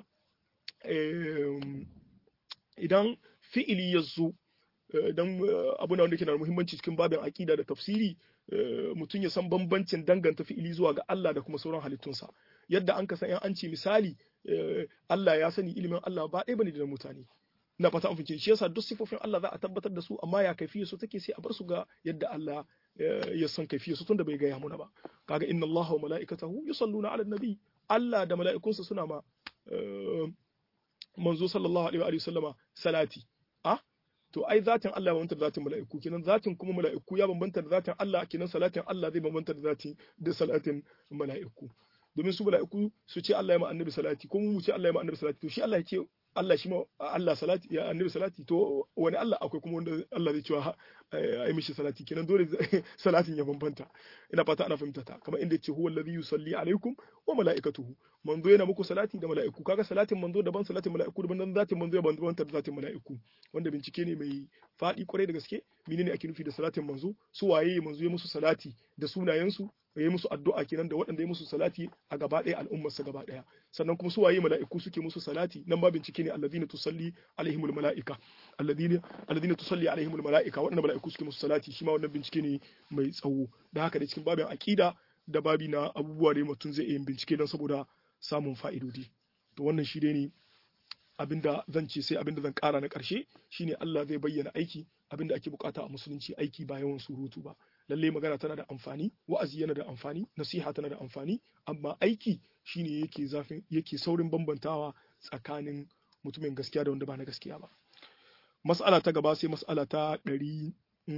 idan fi'ili ya zo dan abu na wanda ke da muhimmanci cikin babin aqida da tafsiri mutum ya san bambancin danganta fi'ili zuwa ga Allah da kuma sauran halittunsa yadda an ka san an ce misali Allah ya sani ilimin Allah ba ɗaya bane da mutane na fata an fice shi yasa duk sifofin Allah za a tabbatar da su amma ya kaifiyar su take sai a bar su ga yadda Allah ya san kaifiyar su tunda bai gaya muna ba kaga inna Allah wa mala'ikatahu yusalluna 'alan nabi Allah da mala'ikunsa suna ma manzo sallallahu alaihi wa sallama salati ah to ai zatin Allah ya bambanta da zatin mala'iku kenan zatin kuma mala'iku ya bambanta da zatin Allah kenan salatin Allah zai bambanta da zatin da salatin mala'iku domin su mala'iku su ce Allah ya ma annabi salati ko mu ce Allah ya ma annabi salati to shi Allah ya ce Allah shi ma Allah salati ya annabi salati to wani Allah akwai kuma wanda Allah zai cewa ai mishi salati kenan dole salatin ya bambanta ina fata ana fahimta ta kamar inda yace huwa alladhi yusalli alaikum wa malaikatuhu manzo yana muku salati da mala'iku kaga salatin manzo daban salatin mala'iku daban dan zatin manzo daban daban da zatin mala'iku wanda bincike ne mai fadi kwarai da gaske menene ake nufi da salatin manzo su waye manzo ya musu salati da sunayensu ya yi musu addu'a kenan da waɗanda ya musu salati a gaba ɗaya al'ummarsa gaba ɗaya sannan kuma su waye mala'iku suke musu salati nan ma bincike ne alladhina tusalli alaihimul mala'ika alladhina alladhina tusalli alaihimul mala'ika waɗanda mala'iku suke musu salati shi ma wannan bincike ne mai tsawo da haka da cikin babin aqida da babi na abubuwa da mutum zai iya bincike don saboda samun fa'idodi to wannan shi dai ne abinda zan ce sai abinda zan kara na ƙarshe shine Allah zai bayyana aiki abinda ake bukata a musulunci aiki ba yawan surutu ba lalle magana tana da amfani wa'azi yana da amfani nasiha tana da amfani amma aiki shine yake zafin yake saurin bambantawa tsakanin mutumin gaskiya da wanda ba na gaskiya ba mas'ala ta gaba sai mas'ala ta ɗari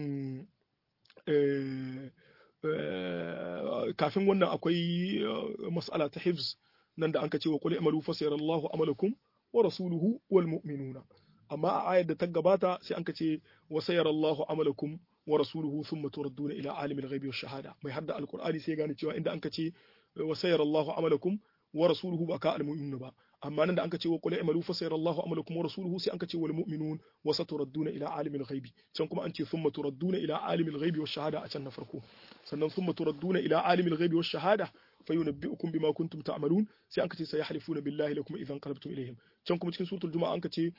kafin wannan akwai mas'ala ta hifz nan da anka ce wa qul amalu fa sayarallahu amalakum wa rasuluhu wal mu'minuna amma a ayar da ta gabata sai anka ce wa sayarallahu amalakum wa rasuluhu thumma turadduna ila alimil ghaibi wash shahada mai hadda alqur'ani sai gane cewa inda anka ce wa sayarallahu amalakum wa rasuluhu ba ka almu'minun ba amma nan da anka ce wa qul i'malu fa sayarallahu amalakum wa rasuluhu sai anka ce wal mu'minun wa saturadduna ila alimil ghaibi can kuma an ce thumma turadduna ila alimil ghaibi wash shahada a can na farko sannan thumma turadduna ila alimil ghaibi wash shahada fayunabbi'ukum bima kuntum ta'malun sai anka ce sayahlifuna billahi lakum idan qalabtum ilayhim can kuma cikin suratul juma'a anka ce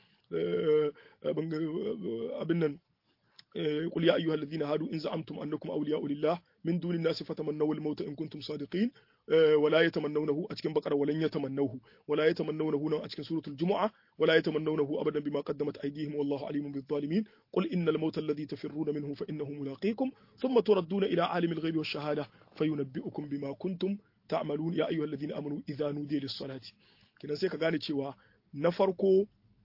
abin nan قل يا أيها الذين هادوا إن زعمتم أنكم أولياء لله من دون الناس فتمنوا الموت إن كنتم صادقين ولا يتمنونه أتكن بقرة ولن يتمنوه ولا يتمنونه أتكن سورة الجمعة ولا يتمنونه أبدا بما قدمت أيديهم والله عليم بالظالمين قل إن الموت الذي تفرون منه فإنه ملاقيكم ثم تردون إلى عالم الغيب والشهادة فينبئكم بما كنتم تعملون يا أيها الذين آمنوا إذا نودي للصلاة كنا سيكا غاني cewa na farko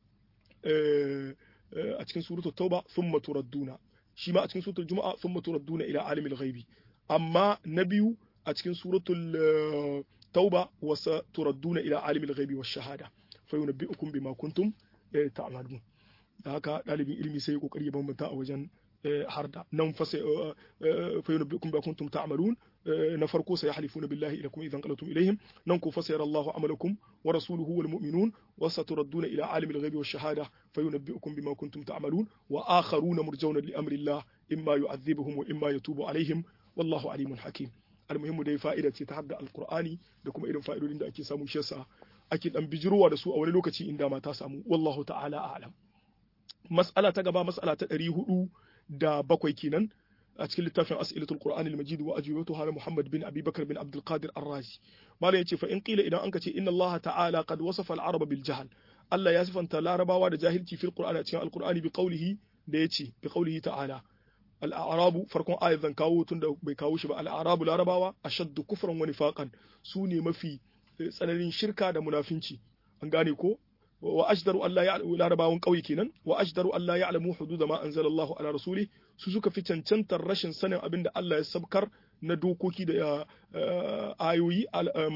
a cikin suratul tauba thumma turadduna shi ma a cikin suratul juma'a thumma turadduna ila alimil ghaibi amma na biyu a cikin suratul tauba wa turadduna ila alimil ghaibi wash shahada fa yunabbi'ukum bima kuntum ta'malun da haka dalibin ilimi sai kokari ya bambanta a wajen harda nan fa sai fa yunabbi'ukum bima kuntum ta'malun na farko sai yahlifuna billahi ilakum idan qalatum ilaihim nan ku fasayara Allahu amalakum wa rasuluhu wal mu'minun wa saturadduna ila alimil ghaibi wash shahada fayunabbi'ukum bima kuntum ta'malun wa akharuna murjauna li amri Allah imma yu'adhibuhum wa imma yatubu alaihim wallahu alimun hakim almuhimmu dai fa'ida ce ta hadda alqur'ani da kuma irin fa'idodin da ake samu shi yasa ake dan bijirowa da su a wani lokaci inda ma ta samu wallahu ta'ala a'lam mas'ala ta gaba mas'ala ta 400 da bakwai kenan a cikin littafin as'ilatul qur'ani al-majid wa ajwibatuha na Muhammad bin Abi Bakar bin Abdul Qadir Ar-Razi malam yace fa in qila idan anka ce inna Allah ta'ala qad wasafa al-arab bil jahl Allah ya sifanta larabawa da jahilci fil qur'ani a cikin al-qur'ani bi qawlihi da yace bi qawlihi ta'ala al-a'rabu farkon ayat zan kawo tun da bai kawo shi ba al-a'rabu larabawa ashaddu kufran wa nifaqan su ne mafi tsananin shirka da munafinci an gane ko wa ashdaru Allah ya'lamu larabawan kauye kenan wa ashdaru Allah ya'lamu hudud ma anzala Allah ala rasuli su suka fi cancantar rashin sanin abin da Allah ya sabkar na dokoki da ayoyi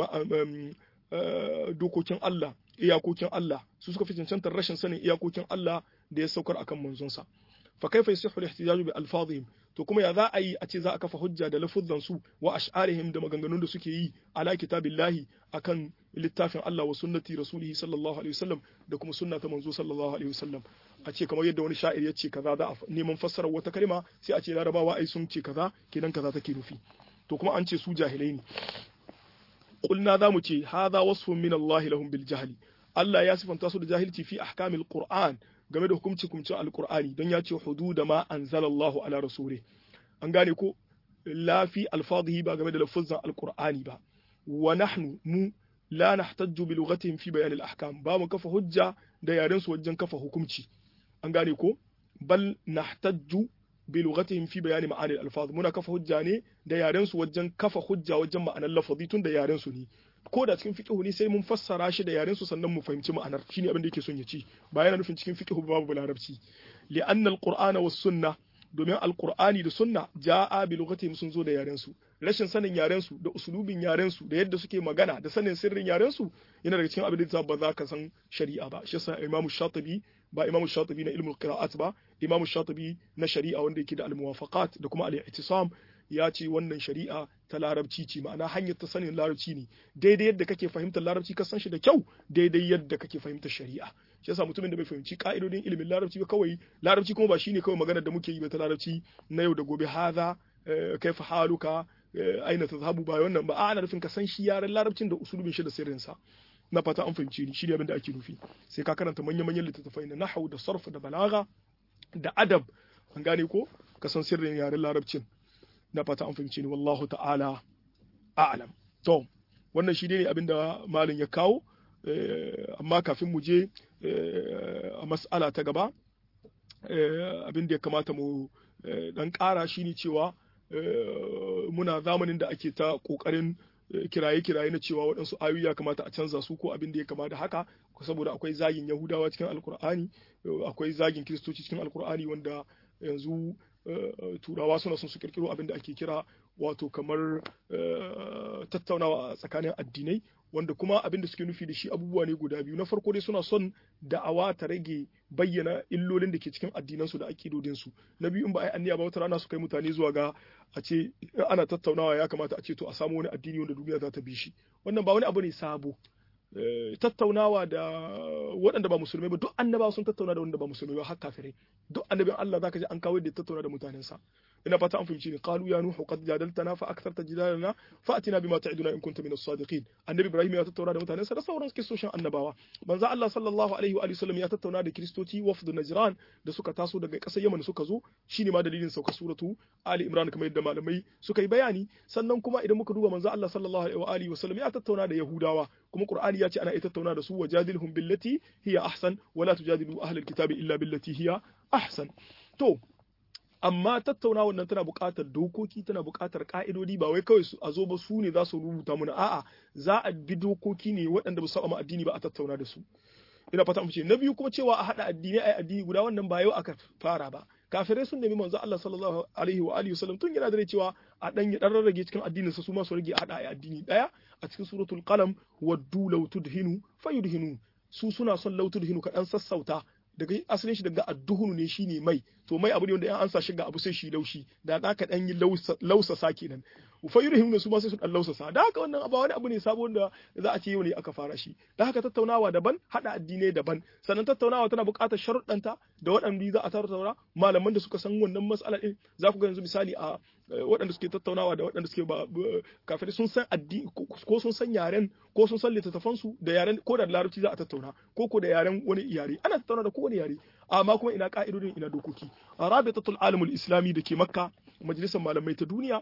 dokokin Allah iyakokin Allah su suka fi cancantar rashin sanin iyakokin Allah da ya saukar akan manzonsa fa kaifa yasihu al-ihtijaju bi alfazihim to kuma ya za a yi a ce za a kafa hujja da lafuzzan su wa ash'arihim da maganganun da suke yi ala kitabillahi akan littafin Allah wa sunnati rasulihi sallallahu alaihi wasallam da kuma sunna ta manzo sallallahu alaihi wasallam a ce kamar yadda wani sha'ir ya ce kaza za a neman fassarar wata kalma sai a ce larabawa ai sun ce kaza kenan kaza take nufi to kuma an ce su jahilai ne qulna za mu ce hadha wasfun min Allah lahum bil jahli Allah ya sifanta su da jahilci fi ahkamil qur'an game da hukumci hukumcin alqur'ani don ya ce hududa ma anzalallahu ala rasuli an gane ko la fi alfadhihi ba game da lafazan alqur'ani ba wa nahnu mu la nahtajju bi lughatihim fi bayan al-ahkam ba mu kafa hujja da yaren su wajen kafa hukunci an gane ko bal nahtajju bi lughatihim fi bayani ma'ani al-alfaz muna kafa hujja ne da yaren su wajen kafa hujja wajen ma'anar lafazi tun da yaren su ne ko da cikin fiqhu ne sai mun fassara shi da yaren su sannan mu fahimci ma'anar shine abin da yake son ya ci ba yana nufin cikin fiqhu babu larabci li anna al-qur'ana was sunnah domin alqur'ani da sunna ja'a bi lughatihim sun zo da yaren su rashin sanin yaren su da usulubin yaren su da yadda suke magana da sanin sirrin yaren su yana daga cikin abin da ba za ka san shari'a ba shi yasa Imam Shatibi ba Imam Shatibi na ilmul qira'at ba Imam Shatibi na shari'a wanda yake da al-muwafaqat da kuma al-i'tisam ya ce wannan shari'a ta larabci ce ma'ana hanyar ta sanin larabci ne daidai yadda kake fahimtar larabci ka san shi da kyau daidai yadda kake fahimtar shari'a shi yasa mutumin da bai fahimci ka'idodin ilimin larabci ba kawai larabci kuma ba shine kawai maganar da muke yi ba ta larabci na yau da gobe haza kaifa haluka aina tazhabu ba wannan ba ana nufin ka san shi yaren larabcin da usulubin shi da sirrin sa na fata an fahimci ni shine abin da ake nufi sai ka karanta manya-manyan littattafai na nahwu da sarf da balaga da adab an gane ko ka san sirrin yaren larabcin na fata an fahimci ni wallahu ta'ala a'lam to wannan shi ne abinda malin ya kawo amma kafin mu je a mas'ala ta gaba abin da ya kamata mu dan ƙara shine cewa muna zamanin da ake ta ƙoƙarin kiraye-kiraye na cewa waɗansu ayoyi ya kamata a canza su ko abin da ya kama da haka saboda akwai zagin yahudawa cikin alkur'ani akwai zagin kiristoci cikin alkur'ani wanda yanzu turawa suna son su kirkiro abin da ake kira wato kamar tattaunawa a tsakanin addinai wanda kuma abin da suke nufi da shi abubuwa ne guda biyu na farko dai suna son da'awa ta rage bayyana illolin da ke cikin addinansu da akidodinsu na biyu in ba a yi anniya ba wata rana su kai mutane zuwa ga a ce ana tattaunawa ya kamata a ce to a samu wani addini wanda duniya za ta bi shi wannan ba wani abu ne sabo tattaunawa da waɗanda ba musulmai ba duk annaba sun tattauna da wanda ba musulmai ba har kafirai duk annabin Allah zaka ji an kawo da tattauna da mutanensa ina fata an fahimci ni qalu ya nuhu qad jadaltana fa aktharta jidalana fa atina bima ta'iduna in kunta min as-sadiqin annabi ibrahim ya tattauna da mutanensa da sauran kistoshin annabawa manzo Allah sallallahu alaihi wa sallam ya tattauna da kristoci wafd najran da suka taso daga ƙasar yaman suka zo shine ma dalilin sauka suratu ali imran kamar yadda malamai suka yi bayani sannan kuma idan muka duba manzo Allah sallallahu alaihi wa sallam ya tattauna da yahudawa kuma qur'ani ya ce ana ita tattauna da su wajadilhum billati hiya ahsan wala tujadilu ahlal kitabi illa billati hiya ahsan to amma tattaunawar nan tana buƙatar dokoki tana buƙatar ƙa'idodi ba wai kawai a zo ba su ne za su rubuta mana a'a za a bi dokoki ne waɗanda ba su saba addini ba a tattauna da su ina fata mu ce na biyu kuma cewa a haɗa addinai ai addini guda wannan ba yau aka fara ba kafirai sun nemi manzo Allah sallallahu alaihi wa alihi wasallam tun yana da cewa a dan ya dan rarrage cikin addinin sa su ma su rage a haɗa ai addini daya a cikin suratul qalam waddu law tudhinu fayudhinu su suna son law tudhinu ka dan sassauta daga asalin shi daga adduhunu ne shine mai to mai abu ne wanda in an sa shi ga abu sai shi laushi da da ka dan yi lausasa kenan fa yurhim su ma sai su dan lausasa da haka wannan abu wani abu ne sabo da za a ce yau ne aka fara shi da haka tattaunawa daban hada addinai daban sannan tattaunawa tana buƙatar sharuɗanta da waɗanda za a tattauna malaman da suka san wannan mas'alar din za ku ga yanzu misali a waɗanda suke tattaunawa da waɗanda suke ba kafirai sun san addini ko sun san yaren ko sun san littattafan su da yaren ko da larabci za a tattauna ko ko da yaren wani yare ana tattauna da kowane yare amma kuma ina ka'idodin ina dokoki rabitatul alamul islami da ke makka majalisar malamai ta duniya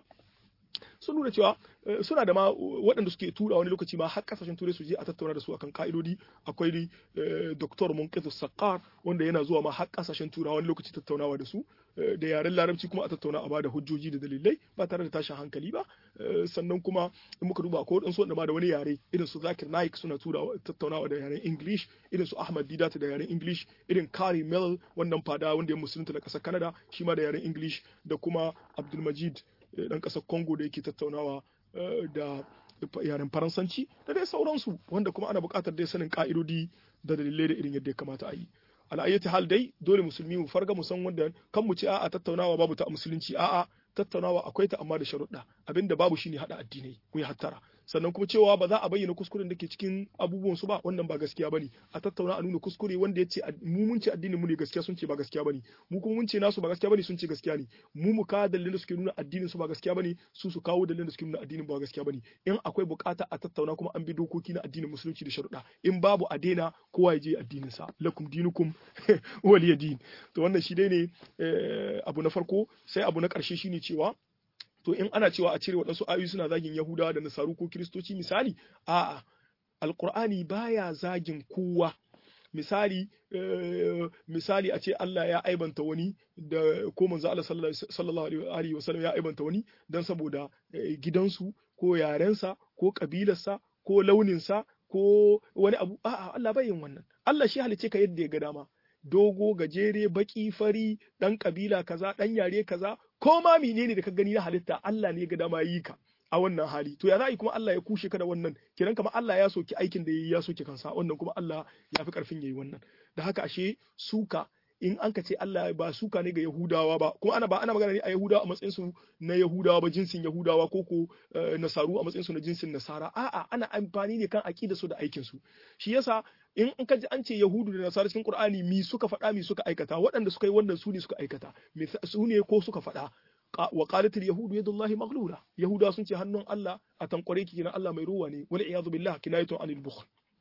sun nuna cewa suna da ma waɗanda suke tura wani lokaci ma har kasashen turai su je a tattauna da su akan ka'idodi akwai Dr. Munqidh Saqqar wanda yana zuwa ma har kasashen tura wani lokaci tattaunawa da su da yaren larabci kuma a tattauna a bada hujjoji da dalilai ba tare da tashin hankali ba sannan kuma in muka duba ko waɗansu wanda ma da wani yare irin su Zakir Naik suna tura tattaunawa da yaren English irin su Ahmad Didat da yaren English irin Kari Mel wannan fada wanda ya musulunta da ƙasar Canada shi ma da yaren English da kuma Abdulmajid dan ƙasar Congo da yake tattaunawa da yaren Faransanci da dai sauransu wanda kuma ana buƙatar dai sanin ƙa'idodi da dalilai da irin yadda ya kamata a yi. Al'ayyati hal dai dole musulmi mu farga mu san wanda kan mu ce a'a tattaunawa babu ta musulunci a'a tattaunawa akwai ta amma da sharuɗa abinda babu shine hada addinai ku yi hattara sannan kuma cewa ba za a bayyana kuskuren da ke cikin abubuwan su ba wannan ba gaskiya bane a tattauna a nuna kuskure wanda ya ce mu mun ce addinin mu ne gaskiya sun ce ba gaskiya bane mu kuma mun ce nasu ba gaskiya bane sun ce gaskiya ne mu mu kawo dalilin da suke nuna addinin su ba gaskiya bane su su kawo dalilin da suke nuna addinin ba gaskiya bane in akwai bukata a tattauna kuma an bi dokoki na addinin musulunci da sharuɗa in babu a daina kowa ya je addinin sa lakum dinukum waliya din to wannan shi dai ne abu na farko sai abu na ƙarshe shine cewa to in ana cewa a cire waɗansu ayoyi suna zagin Yahudawa da Nasaru ko Kiristoci misali a'a Alƙur'ani baya zagin kowa misali misali a ce Allah ya aibanta wani da ko manzo Allah sallallahu alaihi wa sallam ya aibanta wani dan saboda gidansu ko yarensa ko kabilarsa ko launinsa ko wani abu a'a Allah bai yin wannan Allah shi halice ka yadda ya ga dama dogo gajere baki fari dan kabila kaza dan yare kaza ko ma menene da ka gani na halitta Allah ne ga dama yi ka a wannan hali to ya za kuma Allah ya kushe ka da wannan kenan kamar Allah ya soki aikin da yayi ya soki kansa wannan kuma Allah ya fi karfin yayi wannan da haka ashe suka in an ka ce Allah ba suka ne ga Yahudawa ba kuma ana ba ana magana ne a Yahudawa a matsayin su na Yahudawa ba jinsin Yahudawa ko ko Nasaru a matsayin su na jinsin Nasara a'a ana amfani ne kan aqida su da aikin su shi yasa in in ka ji an ce Yahudu da Nasara cikin Qur'ani mi suka faɗa mi suka aikata waɗanda suka yi wannan su ne suka aikata su ne ko suka faɗa wa qalatil yahudu yadullahi maghlula yahuda sun ce hannun Allah a tankware ki kina Allah mai ruwa ne wal iyadu billah kinayatun anil bukhl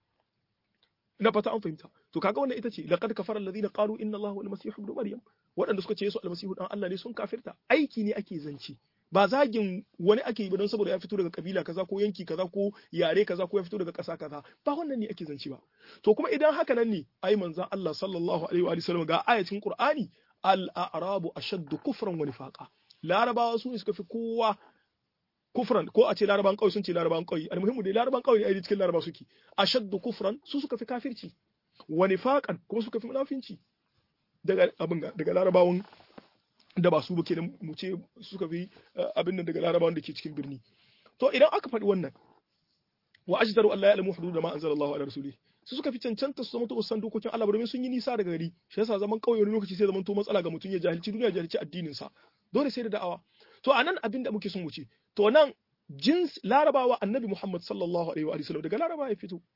ina fata an fahimta to kaga wannan ita ce laqad kafara alladhina qalu inna allaha wal masih ibn maryam waɗanda suka ce yesu almasihu dan Allah ne sun kafirta aiki ne ake zance ba zagin wani ake yi ba don saboda ya fito daga kabila kaza ko yanki kaza ko yare kaza ko ya fito daga ƙasa kaza ba wannan ne ake zance ba to kuma idan haka nan ne ai manzon Allah sallallahu alaihi wa sallam ga ayatin Qur'ani al-a'rabu ashaddu kufran wa nifaqa larabawa su ne suka fi kowa kufran ko a ce laraban kauye sun ce laraban kauye almuhimmu dai laraban kauye ai cikin laraba suke ashaddu kufran su suka fi kafirci wa nifaqan kuma suka fi munafinci daga abin daga larabawan da ba su ba kenan mu ce suka fi abin nan daga larabawan da ke cikin birni to idan aka faɗi wannan wa ajdaru Allah ya alamu hudud ma anzalallahu ala rasuli su suka fi cancanta su zama to san dokokin Allah domin sun yi nisa daga gari shi yasa zaman kauye wani lokaci sai zaman to matsala ga mutum ya jahilci duniya jahilci addinin sa dole sai da da'awa to anan abin da muke son wuce to nan jins larabawa annabi Muhammad sallallahu alaihi wa sallam daga larabawa ya fito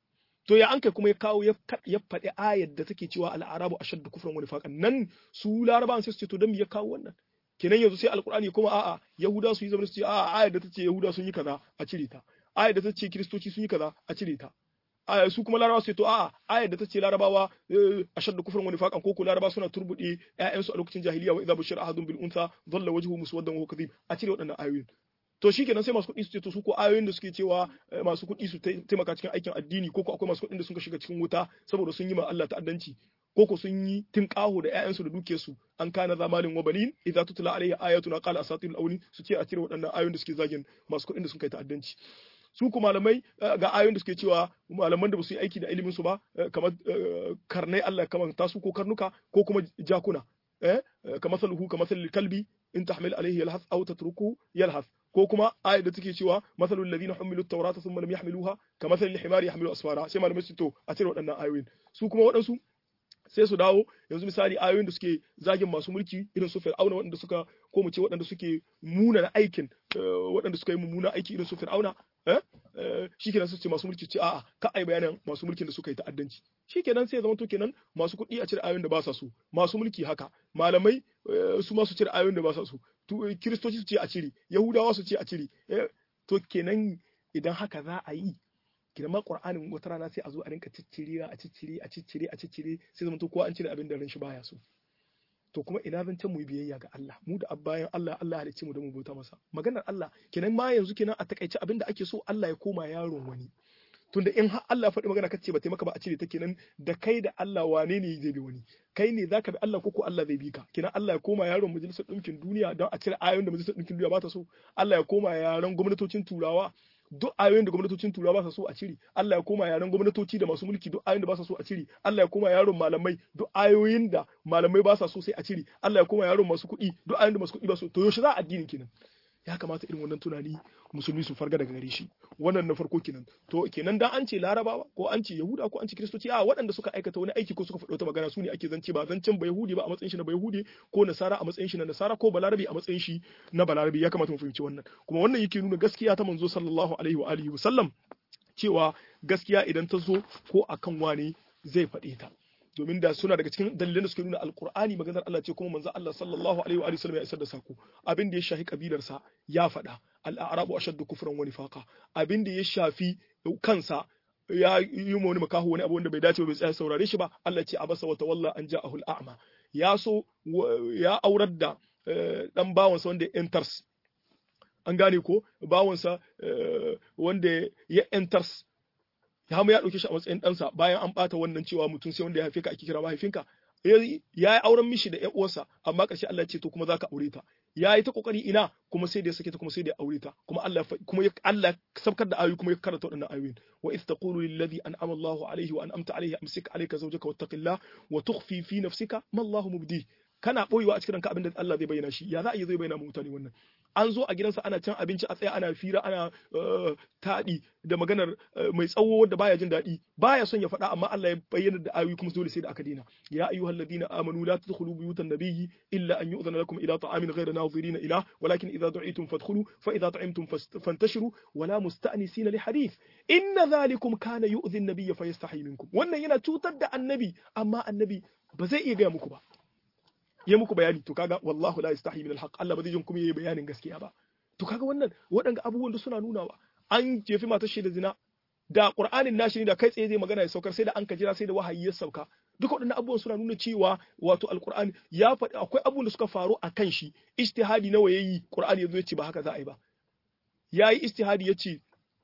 to ya an kai kuma ya kawo ya faɗi ayar da take cewa al'arabu ashaddu kufran wa nifaqan nan su larabawan sai su ce to dan me ya kawo wannan kenan yanzu sai alqur'ani kuma a'a yahuda su yi zama su ce a'a ayar da tace yahuda sun yi kaza a cire ta ayar da tace kristoci sun yi kaza a cire ta su kuma larabawa sai to a'a ayar da tace larabawa ashaddu kufran wa nifaqan ko ko larabawa suna turbude ƴaƴansu a lokacin jahiliya wa idza bushira ahadun bil untha dhalla wajhuhu muswaddan wa huwa kadhib a cire waɗannan ayoyin to shi kenan sai masu kuɗi su ce to su ko ayoyin da suke cewa masu kuɗi su taimaka cikin aikin addini ko ko akwai masu kuɗin da suka shiga cikin wuta saboda sun yi ma Allah ta'addanci ko ko sun yi tinƙaho da ƴaƴansu da dukiyarsu an kana zamalin wa banin idza tutla alaihi ayatuna qala asatirul awlin su ce a cire waɗannan ayoyin da suke zagin masu kuɗin da sun kai ta'addanci su ku malamai ga ayoyin da suke cewa malaman da ba su yi aiki da ilimin su ba kamar karnai Allah kamar tasu ko karnuka ko kuma jakuna eh kamar saluhu kamar kalbi in tahmil alaihi yalhas aw tatruku yalhas ko kuma ayat da take cewa masalul ladina humilu tawrata thumma lam yahmiluha kamathal himari yahmilu asfara sai malamai su to a cire waɗannan ayoyin su kuma waɗansu sai su dawo yanzu misali ayoyin da suke zagin masu mulki irin su fir'auna waɗanda suka ko mu ce waɗanda suke muna aikin waɗanda suka yi mummuna aiki irin su fir'auna shikenan su ce masu mulki ce a'a ka ai bayanan masu mulkin da suka yi ta'addanci shikenan sai zama to kenan masu kuɗi a cire ayoyin da ba sa so masu mulki haka malamai su ma su cire ayoyin da ba sa so kiristoci su ce a cire yahudawa su ce a cire to kenan idan haka za a yi girman qur'anin wata rana sai a zo a rinka ciccire a ciccire a ciccire a ciccire sai zama to ko an cire abin da ran shi baya so to kuma ina zancen mu biyayya ga Allah mu da bayan Allah Allah halicce mu da mu bauta masa maganar Allah kenan ma yanzu kenan a takaice abin da ake so Allah ya koma yaron wani tunda in har Allah faɗi magana kace ba taimaka ba a cire ta kenan da kai da Allah wane ne zai bi wani kai ne zaka bi Allah ko ko Allah zai bi ka kenan Allah ya koma yaron majalisar ɗinkin duniya don a cire ayoyin da majalisar ɗinkin duniya ba ta so Allah ya koma yaron gwamnatocin turawa duk ayoyin da gwamnatocin turawa ba sa so a cire Allah ya koma yaran gwamnatoci da masu mulki duk ayoyin da ba sa so a cire Allah ya koma yaron malamai duk ayoyin da malamai ba sa so sai a cire Allah ya koma yaron masu kuɗi duk ayoyin da masu kuɗi ba so to yaushe za a addinin kenan ya kamata irin wannan tunani musulmi su farga daga gare shi wannan na farko kenan to kenan dan an ce larabawa ko an ce yahuda ko an ce kristoci a waɗanda suka aikata wani aiki ko suka faɗi wata magana su ne ake zance ba zancen ba yahudi ba a matsayin shi na ba yahudi ko nasara a matsayin shi na nasara ko balarabi a matsayin shi na balarabi ya kamata mu fahimci wannan kuma wannan yake nuna gaskiya ta manzo sallallahu alaihi wa alihi wa sallam cewa gaskiya idan ta zo ko akan wani zai faɗe ta domin da suna daga cikin dalilan da suke nuna alkur'ani maganar Allah ce kuma manzo Allah sallallahu alaihi wa sallam ya isar da sako abin da ya shafi kabilarsa ya faɗa al-arabu ashaddu kufran wa nifaqa abin da ya shafi kansa ya yi wani makaho wani abu wanda bai dace ba bai tsaya saurare shi ba Allah ce abasa wa tawalla an ja'ahu al-a'ma ya so ya aurar da dan bawansa wanda ya enters an gane ko bawansa wanda ya enters ya mu ya ɗauke shi a matsayin ɗansa bayan an ɓata wannan cewa mutum sai wanda ya haife ka ake kira mahaifinka ya yi auren mishi da ƴan uwarsa amma ƙarshe Allah ya ce to kuma zaka aure ta ya yi ta kokari ina kuma sai da ya sake ta kuma sai da ya aure ta kuma Allah kuma ya Allah sabkar da ayoyi kuma ya karanta waɗannan ayoyin wa iz taqulu lil ladhi an'ama Allahu alayhi wa an'amta alayhi amsik alayka zawjaka wattaqillah wa tukhfi fi nafsika ma Allahu mubdi kana boyewa a cikin ranka abinda Allah zai bayyana shi ya za a yi zai bayyana mutane wannan an zo a gidansa ana cin abinci a tsaya ana fira ana taɗi da maganar mai tsawo wanda baya jin daɗi baya son ya faɗa amma Allah ya bayyana da ayoyi kuma dole sai da aka daina ya ayyuhal ladina amanu la tadkhulu buyutan nabiyyi illa an yu'zana lakum ila ta'amin ghayra nadhirina ila walakin idza du'itum fadkhulu fa idza ta'imtum fantashiru wala musta'nisina li hadith inna dhalikum kana yu'dhi an-nabiyya fayastahi minkum wannan yana cutar da annabi amma annabi ba zai iya gaya muku ba ya muku bayani to kaga wallahu la yastahi min al-haq Allah ba zai jin kuma yayi bayanin gaskiya ba to kaga wannan waɗanda abubuwan da suna nunawa an jefi matar shi da zina da qur'anin nashi ne da kai tsaye zai magana ya saukar sai da an ka jira sai da wahayi ya sauka duka waɗannan abubuwan suna nuna cewa wato alqur'ani ya faɗi akwai abubuwan da suka faru a kan shi ijtihadi nawa yayi qur'ani yazo ya ce ba haka za a yi ba yayi ijtihadi ya ce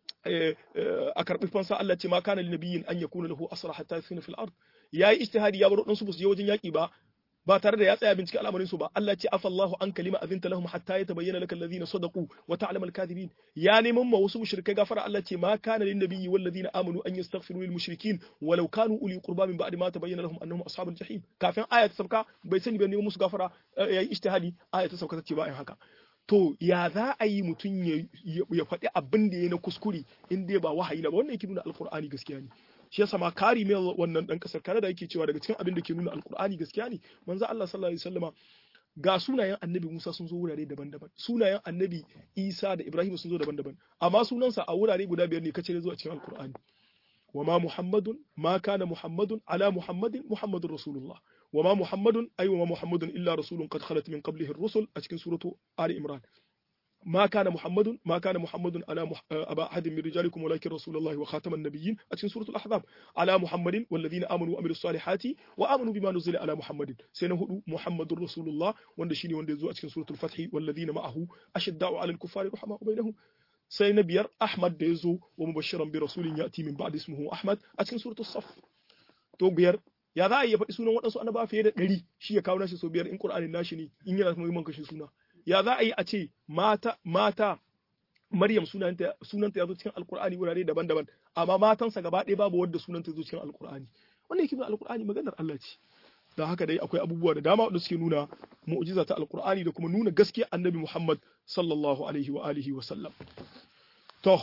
a karɓi fansa Allah ce ma kana linabiyyin an yakuna lahu asra hatta yasina fil ard yayi ijtihadi ya bar wadansu su je wajen yaki ba ba tare da ya tsaya bincike al'amarin su ba Allah ce afallahu an kalima azinta lahum hatta yatabayyana lakal ladina sadaqu wa ta'lamu al-kadhibin ya neman ma wasu mushrikai gafara Allah ce ma kana lin nabiyyi wal ladina amanu an yastaghfiru lil mushrikin walau kanu uli qurba min ba'di ma tabayyana lahum annahum ashabul jahim kafin aya ta sauka bai sani ba neman musu gafara yayi ijtihadi aya ta sauka ta ce ba in haka to ya za a yi mutum ya faɗi abin da ya na kuskure in dai ba wahayi na ba wannan yake nuna alkur'ani gaskiya ne shi yasa ma kari mai wannan dan kasar Canada yake cewa daga cikin abin da ke nuna alkur'ani gaskiya ne manzo Allah sallallahu alaihi wasallama ga sunayen annabi Musa sun zo wurare daban-daban sunayen annabi Isa da Ibrahim sun zo daban-daban amma sunansa a wurare guda biyar ne kace zuwa cikin alkur'ani وما محمد ما كان محمد على محمد محمد رسول الله وما محمد أي وما محمد إلا رسول قد خلت من قبله الرسل أشكن سورة آل إمران ما كان محمد ما كان محمد على مح... أبا أحد من رجالكم ولكن رسول الله وخاتم النبيين أشكن سورة الأحزاب على محمد والذين آمنوا وعملوا الصالحات وآمنوا بما نزل على محمد سنه محمد رسول الله وندشيني وندزو أشكن سورة الفتح والذين معه أشداء على الكفار رحماء بينهم sai na biyar Ahmad da ya zo wa mubashiran bi rasulin ya'ti min ba'di ismuhu Ahmad a cikin suratul Saf to biyar ya za a iya faɗi sunan waɗansu annaba fiye da ɗari shi ya kawo nashi so biyar in Qur'anin nashi ne in yana kuma man kashe suna ya za a yi a ce mata mata Maryam sunanta sunanta ya zo cikin Alƙur'ani wurare daban-daban amma matansa gaba ɗaya babu wanda sunanta ya zo cikin Alƙur'ani wannan yake nuna Alƙur'ani maganar Allah ce da haka dai akwai abubuwa da dama wanda suke nuna mu'jiza ta Alƙur'ani da kuma nuna gaskiya Annabi Muhammad sallallahu alaihi wa alihi wa sallam to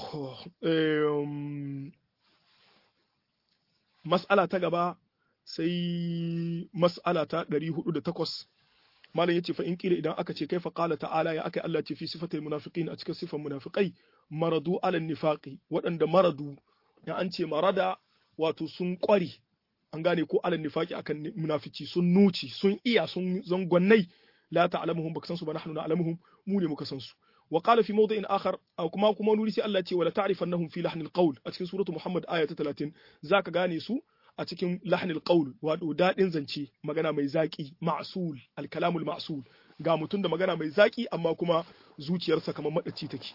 mas'ala ta gaba sai mas'ala ta 408 malam yace fa in kila idan aka ce kai fa qala ta'ala ya aka Allah ce fi sifatil munafiqin a cikin sifan munafiqai maradu ala nifaqi waɗanda maradu ya an ce marada wato sun ƙware an gane ko ala nifaqi akan munafici sun nuci sun iya sun zangonnai la ta'lamuhum baka san su ba nahnu na'lamuhum mu ne muka san su wa qala fi mawdi'in akhar aw kuma kuma nuri sai Allah ce wala ta'rifannahum fi lahnil qawl a cikin suratu Muhammad aya ta 30 zaka gane su a cikin lahnil qawl wato dadin zance magana mai zaki ma'sul al-kalamul ma'sul ga mutum da magana mai zaki amma kuma zuciyarsa kamar madaci take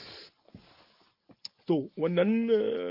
to wannan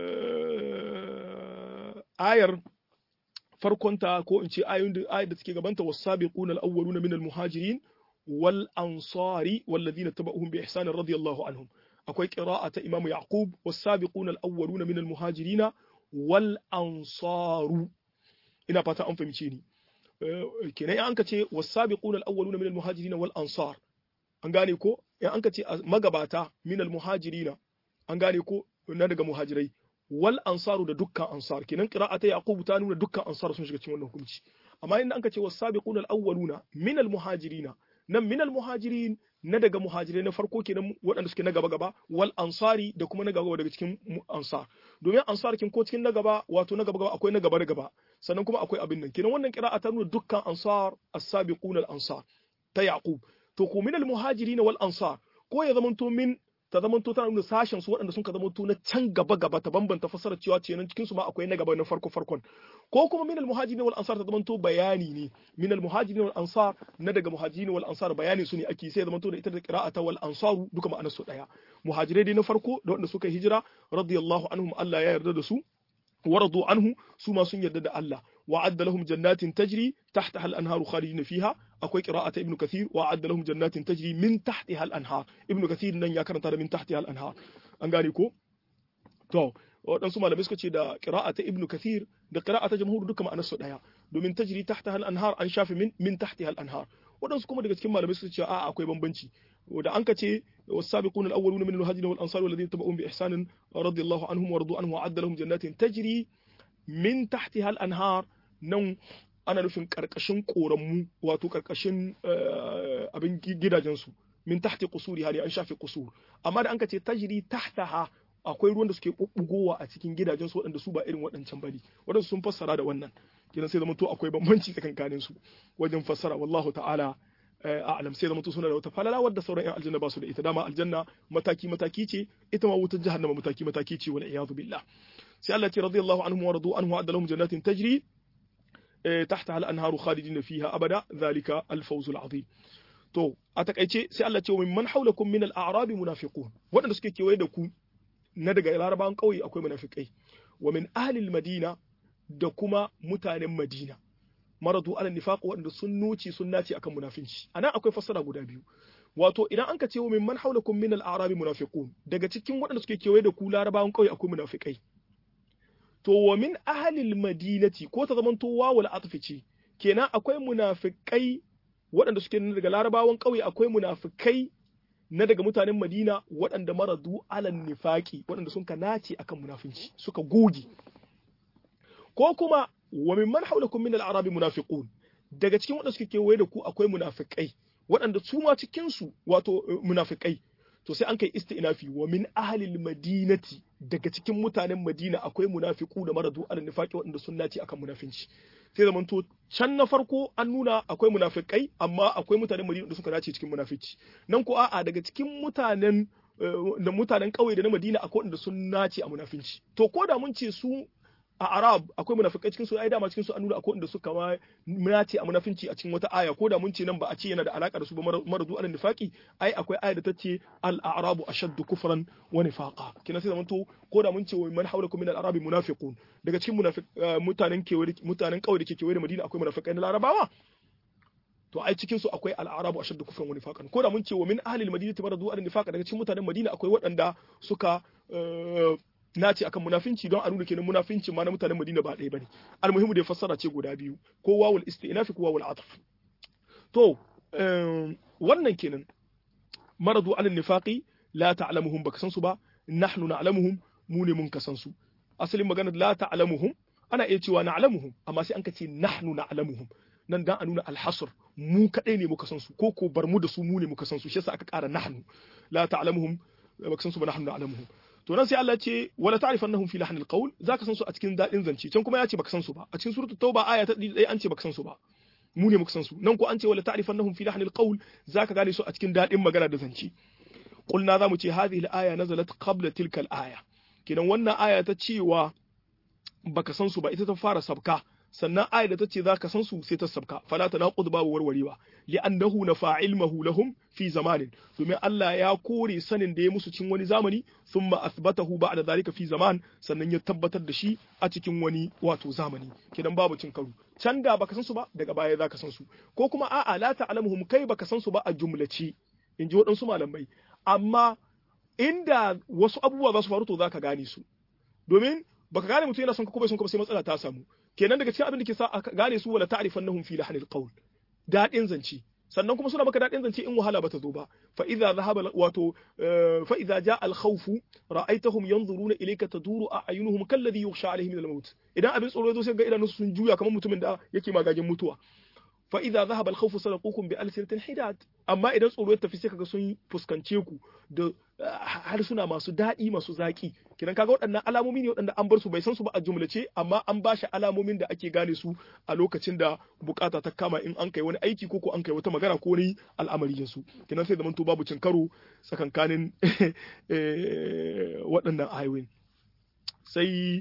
ayar farkonta ko in ce ayoyin da ayar da suke gabanta wasabiquna al-awwaluna min al-muhajirin wal ansari walladhina tabauhum bi ihsan radiyallahu anhum akwai qira'a ta imamu yaqub wasabiquna al-awwaluna min al-muhajirin wal ansaru ina fata an fahimce ni kenan an ka ce wasabiquna al-awwaluna min al-muhajirin wal ansar an gane ko in an ka ce magabata min al-muhajirin an gane ko na daga muhajirai wal ansaru da dukkan ansar kenan qira'ata yaqub ta nuna dukkan ansar sun shiga cikin wannan hukunci amma inda anka ce was-sabiquna al-awwaluna min al-muhajirina nan min al-muhajirin na daga muhajirai na farko kenan waɗanda suke na gaba gaba wal ansari da kuma na gaba daga cikin ansar domin ansar kin ko cikin na gaba wato na gaba gaba akwai na gaba da gaba sannan kuma akwai abin nan kenan wannan qira'a ta nuna dukkan ansar as-sabiquna al-ansar ta yaqub to ko min al-muhajirin wal ansar ko ya zamanto min ta zama to tana nuna sashen su waɗanda sun ka zama to na can gaba gaba ta bambanta fasarar cewa ce nan cikin su ma akwai na gaba na farko farkon ko kuma min al muhajirin wal ansar ta zama to bayani ne min al muhajirin wal ansar na daga muhajirin wal ansar bayani su ne ake sai zama to da ita da qira'ata wal ansaru duka ma'anar su daya muhajirai dai na farko da waɗanda suka hijira radiyallahu anhum Allah ya yarda da su ورضوا عنه سوما سن يدد الله وعد لهم جنات تجري تحتها الأنهار خالدين فيها أكوي قراءة ابن كثير وعد لهم جنات تجري من تحتها الأنهار ابن كثير نن يا كرنت من تحتها الأنهار أنغاني كو تو waɗansu malamai suka ce da ƙira'a ta ibnu kathir da ƙira'a ta jamhur duka ma'anar su ɗaya domin tajri tahta hal anhar an shafe min min tahti hal anhar waɗansu kuma daga cikin malamai suka ce a akwai bambanci da an ka ce والسابقون الأولون من المهاجرين والأنصار والذين تبعوهم بإحسان رضي الله عنهم ورضوا عنه وأعد لهم جنات تجري من تحتها الأنهار نوم ana nufin karkashin koranmu wato karkashin abin gidajensu min tahti kusuri hali an shafe kusur amma da an ka ce tajri tahtaha akwai ruwan da suke bubbugowa a cikin gidajensu waɗanda su ba irin waɗancan bane waɗansu sun fassara da wannan kenan sai zama to akwai bambanci tsakankanin su wajen fassara wallahu ta'ala a'lam sai zama to suna da wata falala wadda sauran yan aljanna ba su da ita dama aljanna mataki mataki ce ita ma wutar jahannama mataki mataki ce wal iyadu billah sai Allah ce radiyallahu anhum wa radu anhu adalahum jannatin tajri تحتها الأنهار خالدين فيها أبدا ذلك الفوز العظيم to a takaice sai Allah ce wa man haulakum min al-a'rab munafiqun waɗanda suke kewaye da ku na daga larabawan ƙauye akwai munafikai wa min ahli al-madina da kuma mutanen madina maradu ala nifaq waɗanda sun nuci sun naci akan munafinci anan akwai fassara guda biyu wato idan an ka ce wa min man haulakum min al-a'rab munafiqun daga cikin waɗanda suke kewaye da ku larabawan ƙauye akwai munafikai to wa min ahalil madinati ko ta zamanto wawul atfi ce kenan akwai munafikai waɗanda suke daga larabawan ƙauye akwai munafikai na daga mutanen madina waɗanda maradu alan nifaki waɗanda sun ka nace akan munafinci suka goge ko kuma wa min man haulakum min al-arabi munafiqun daga cikin waɗanda suke kewaye da ku akwai munafikai waɗanda su ma cikin su wato munafikai to sai an kai isti'nafi wa min ahlil madinati daga cikin mutanen madina akwai munafiku da maradu al nifaqi waɗanda sun nace akan munafinci sai zaman to can na farko an nuna akwai munafikai amma akwai mutanen madina da suka nace cikin munafici nan ko a'a daga cikin mutanen da mutanen ƙauye da na madina akwai waɗanda sun nace a munafinci to ko da mun ce su a arab akwai munafikai cikin su ai dama cikin su an nuna akwai wanda suka ma munace a munafinci a cikin wata aya ko da mun ce nan ba a ce yana da alaka da su ba maradu al nifaqi ai akwai aya da ta ce al a'rabu ashaddu kufran wa nifaqa kina sai zamanto ko da mun ce wa man hawlakum min al arabi munafiqun daga cikin munafiq mutanen kewaye mutanen kauye da ke kewaye da madina akwai munafikai na larabawa to ai cikin su akwai al a'rabu ashaddu kufran wa nifaqan ko da mun ce wa min ahli al madinati maradu al nifaqa daga cikin mutanen madina akwai waɗanda suka nace akan munafinci don a nuna kenan munafinci ma na mutanen Madina ba ɗaya bane almuhimu da fassara ce guda biyu ko wawul istinafi ko wawul atf to wannan kenan maradu alal nifaqi la ta'lamuhum baka san su ba nahnu na'lamuhum mu ne mun kasan su asalin magana la ta'lamuhum ana iya cewa na'lamuhum amma sai an ka ce nahnu na'lamuhum nan dan a nuna alhasr mu kadai ne muka san su ko ko bar mu da su mu ne muka san su shi yasa aka ƙara nahnu la ta'lamuhum baka san su ba nahnu na'lamuhum to nan sai Allah ce wala ta'rifannahum fi lahnil qawl zaka san su a cikin dadin zance can kuma ya ce baka san su ba a cikin suratul tauba aya ta 1 an ce baka san su ba mu ne muka san su nan ko an ce wala ta'rifannahum fi lahnil qawl zaka gane su a cikin dadin magana da zance qulna zamu ce hadhihi al-aya nazalat qabla tilka al-aya kidan wannan aya ta cewa baka san su ba ita ta fara sabka sannan ayar da ta ce za ka san su sai ta sabka fala ta naqud babu warwarewa li'annahu nafa ilmahu lahum fi zamanin domin Allah ya kore sanin da ya musu cikin wani zamani thumma athbatahu ba'da zalika fi zaman sannan ya tabbatar da shi a cikin wani wato zamani kidan babu cin karo can da baka san su ba daga baya za ka san su ko kuma a'a la ta'lamuhum kai baka san su ba a jumlace in ji waɗansu malamai amma inda wasu abubuwa za su faru to za ka gane su domin baka gane mutum yana son ka ko bai son ka sai matsala ta samu kenan daga cikin abin da ke sa aka gane su wala ta'rifannahum fi lahnil qawl dadin zance sannan kuma suna maka dadin zance in wahala bata zo ba fa idza dhahaba wato fa idza jaa al khawf ra'aytahum yanzuruna ilayka taduru a'yunuhum kalladhi yughsha alayhi min al maut idan abin tsoro zo sai ga idanunsu sun juya kamar mutumin da yake magagin mutuwa fa idza dhahaba al khawf salaqukum bi alsinatin hidad amma idan tsoro ya tafi sai kaga sun fuskance ku da harsuna masu daɗi masu zaƙi kiran kaga waɗannan alamomi ne waɗanda an bar su bai san su ba a jumlace amma an ba shi alamomin da ake gane su a lokacin da bukata ta kama in an kai wani aiki ko ko an kai wata magana ko wani al'amari su kiran sai zamanto babu cin karo tsakankanin waɗannan ayoyin sai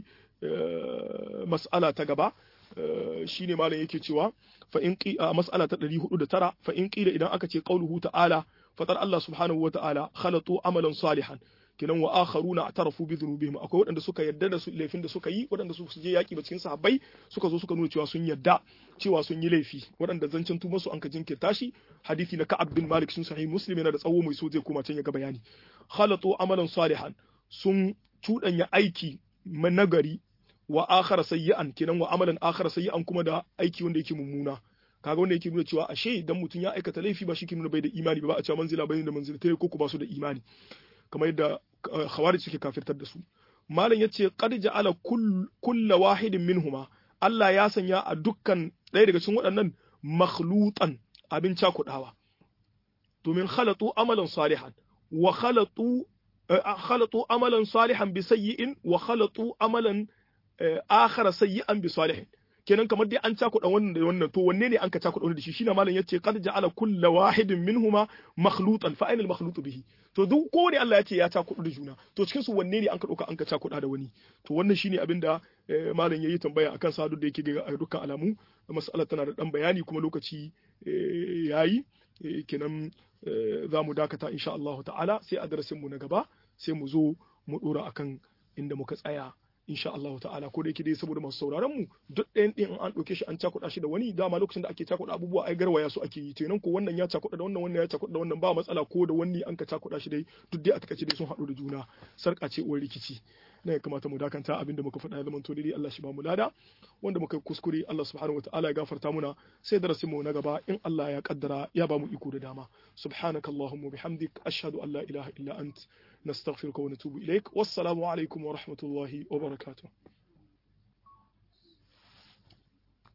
mas'ala ta gaba shine malam yake cewa fa in qi a mas'ala ta 409 fa in qila idan aka ce qauluhu ta'ala fatar Allah subhanahu wa ta'ala khalatu amalan salihan kinan wa akharuna atarafu bi dhunubihim akwai waɗanda suka yarda da su laifin da suka yi waɗanda su je yaki ba cikin sahabbai suka zo suka nuna cewa sun yarda cewa sun yi laifi waɗanda zancen tuba su an ka jinkirta shi hadisi na Ka'ab bin Malik sun sahih Muslim yana da tsawo mai so zai koma can ya ga bayani khalatu amalan salihan sun cuɗanya aiki nagari wa akhara sayyi'an kinan wa amalan akhara sayyi'an kuma da aiki wanda yake mummuna kaga wanda yake nuna cewa ashe idan mutum ya aikata laifi ba shi ke nuna bai da imani ba ba a cewa manzila bai da manzilatai ko ko ba su da imani kamar yadda khawarij suke kafirtar da su malam yace qad ja'ala kullu wahidin minhuma Allah ya sanya a dukkan ɗaya daga cikin waɗannan makhlutan abin cakudawa domin khalatu amalan salihan wa khalatu khalatu amalan salihan bi sayyi'in wa khalatu amalan akhara sayyi'an bi salihin kenan kamar dai an cakuɗa wannan da wannan to wanne ne an ka cakuɗa wannan da shi shine malam yace qad ja'ala kullu wahidin minhuma makhlutan fa ainal makhlutu bihi to duk kowane Allah ya ce ya cakuɗa da juna to cikin su wanne ne an ka ɗauka an ka cakuɗa da wani to wannan shine abin da malam yayi tambaya akan sa duk da yake ga dukkan alamu mas'alar tana da dan bayani kuma lokaci yayi kenan za mu dakata insha Allah ta'ala sai a darasin mu na gaba sai mu zo mu dora akan inda muka tsaya insha Allah ta'ala ko da yake dai saboda masu sauraron mu duk ɗayan ɗin an ɗauke shi an cakuɗa shi da wani dama lokacin da ake cakuɗa abubuwa ai garwaya su ake yi kenan ko wannan ya cakuɗa da wannan wannan ya cakuɗa da wannan ba matsala ko da wani an ka cakuɗa shi dai duk dai a takaice dai sun haɗu da juna sarƙa ce uwar rikici na ya kamata mu dakanta abinda muka faɗa ya zamanto dai Allah shi ba mu lada wanda muka kuskure Allah subhanahu wataala ya gafarta muna sai darasin mu na gaba in Allah ya kaddara ya ba mu iko da dama subhanakallahumma bihamdik ashhadu an la ilaha illa ant نستغفرك ونتوب إليك والسلام عليكم ورحمة الله وبركاته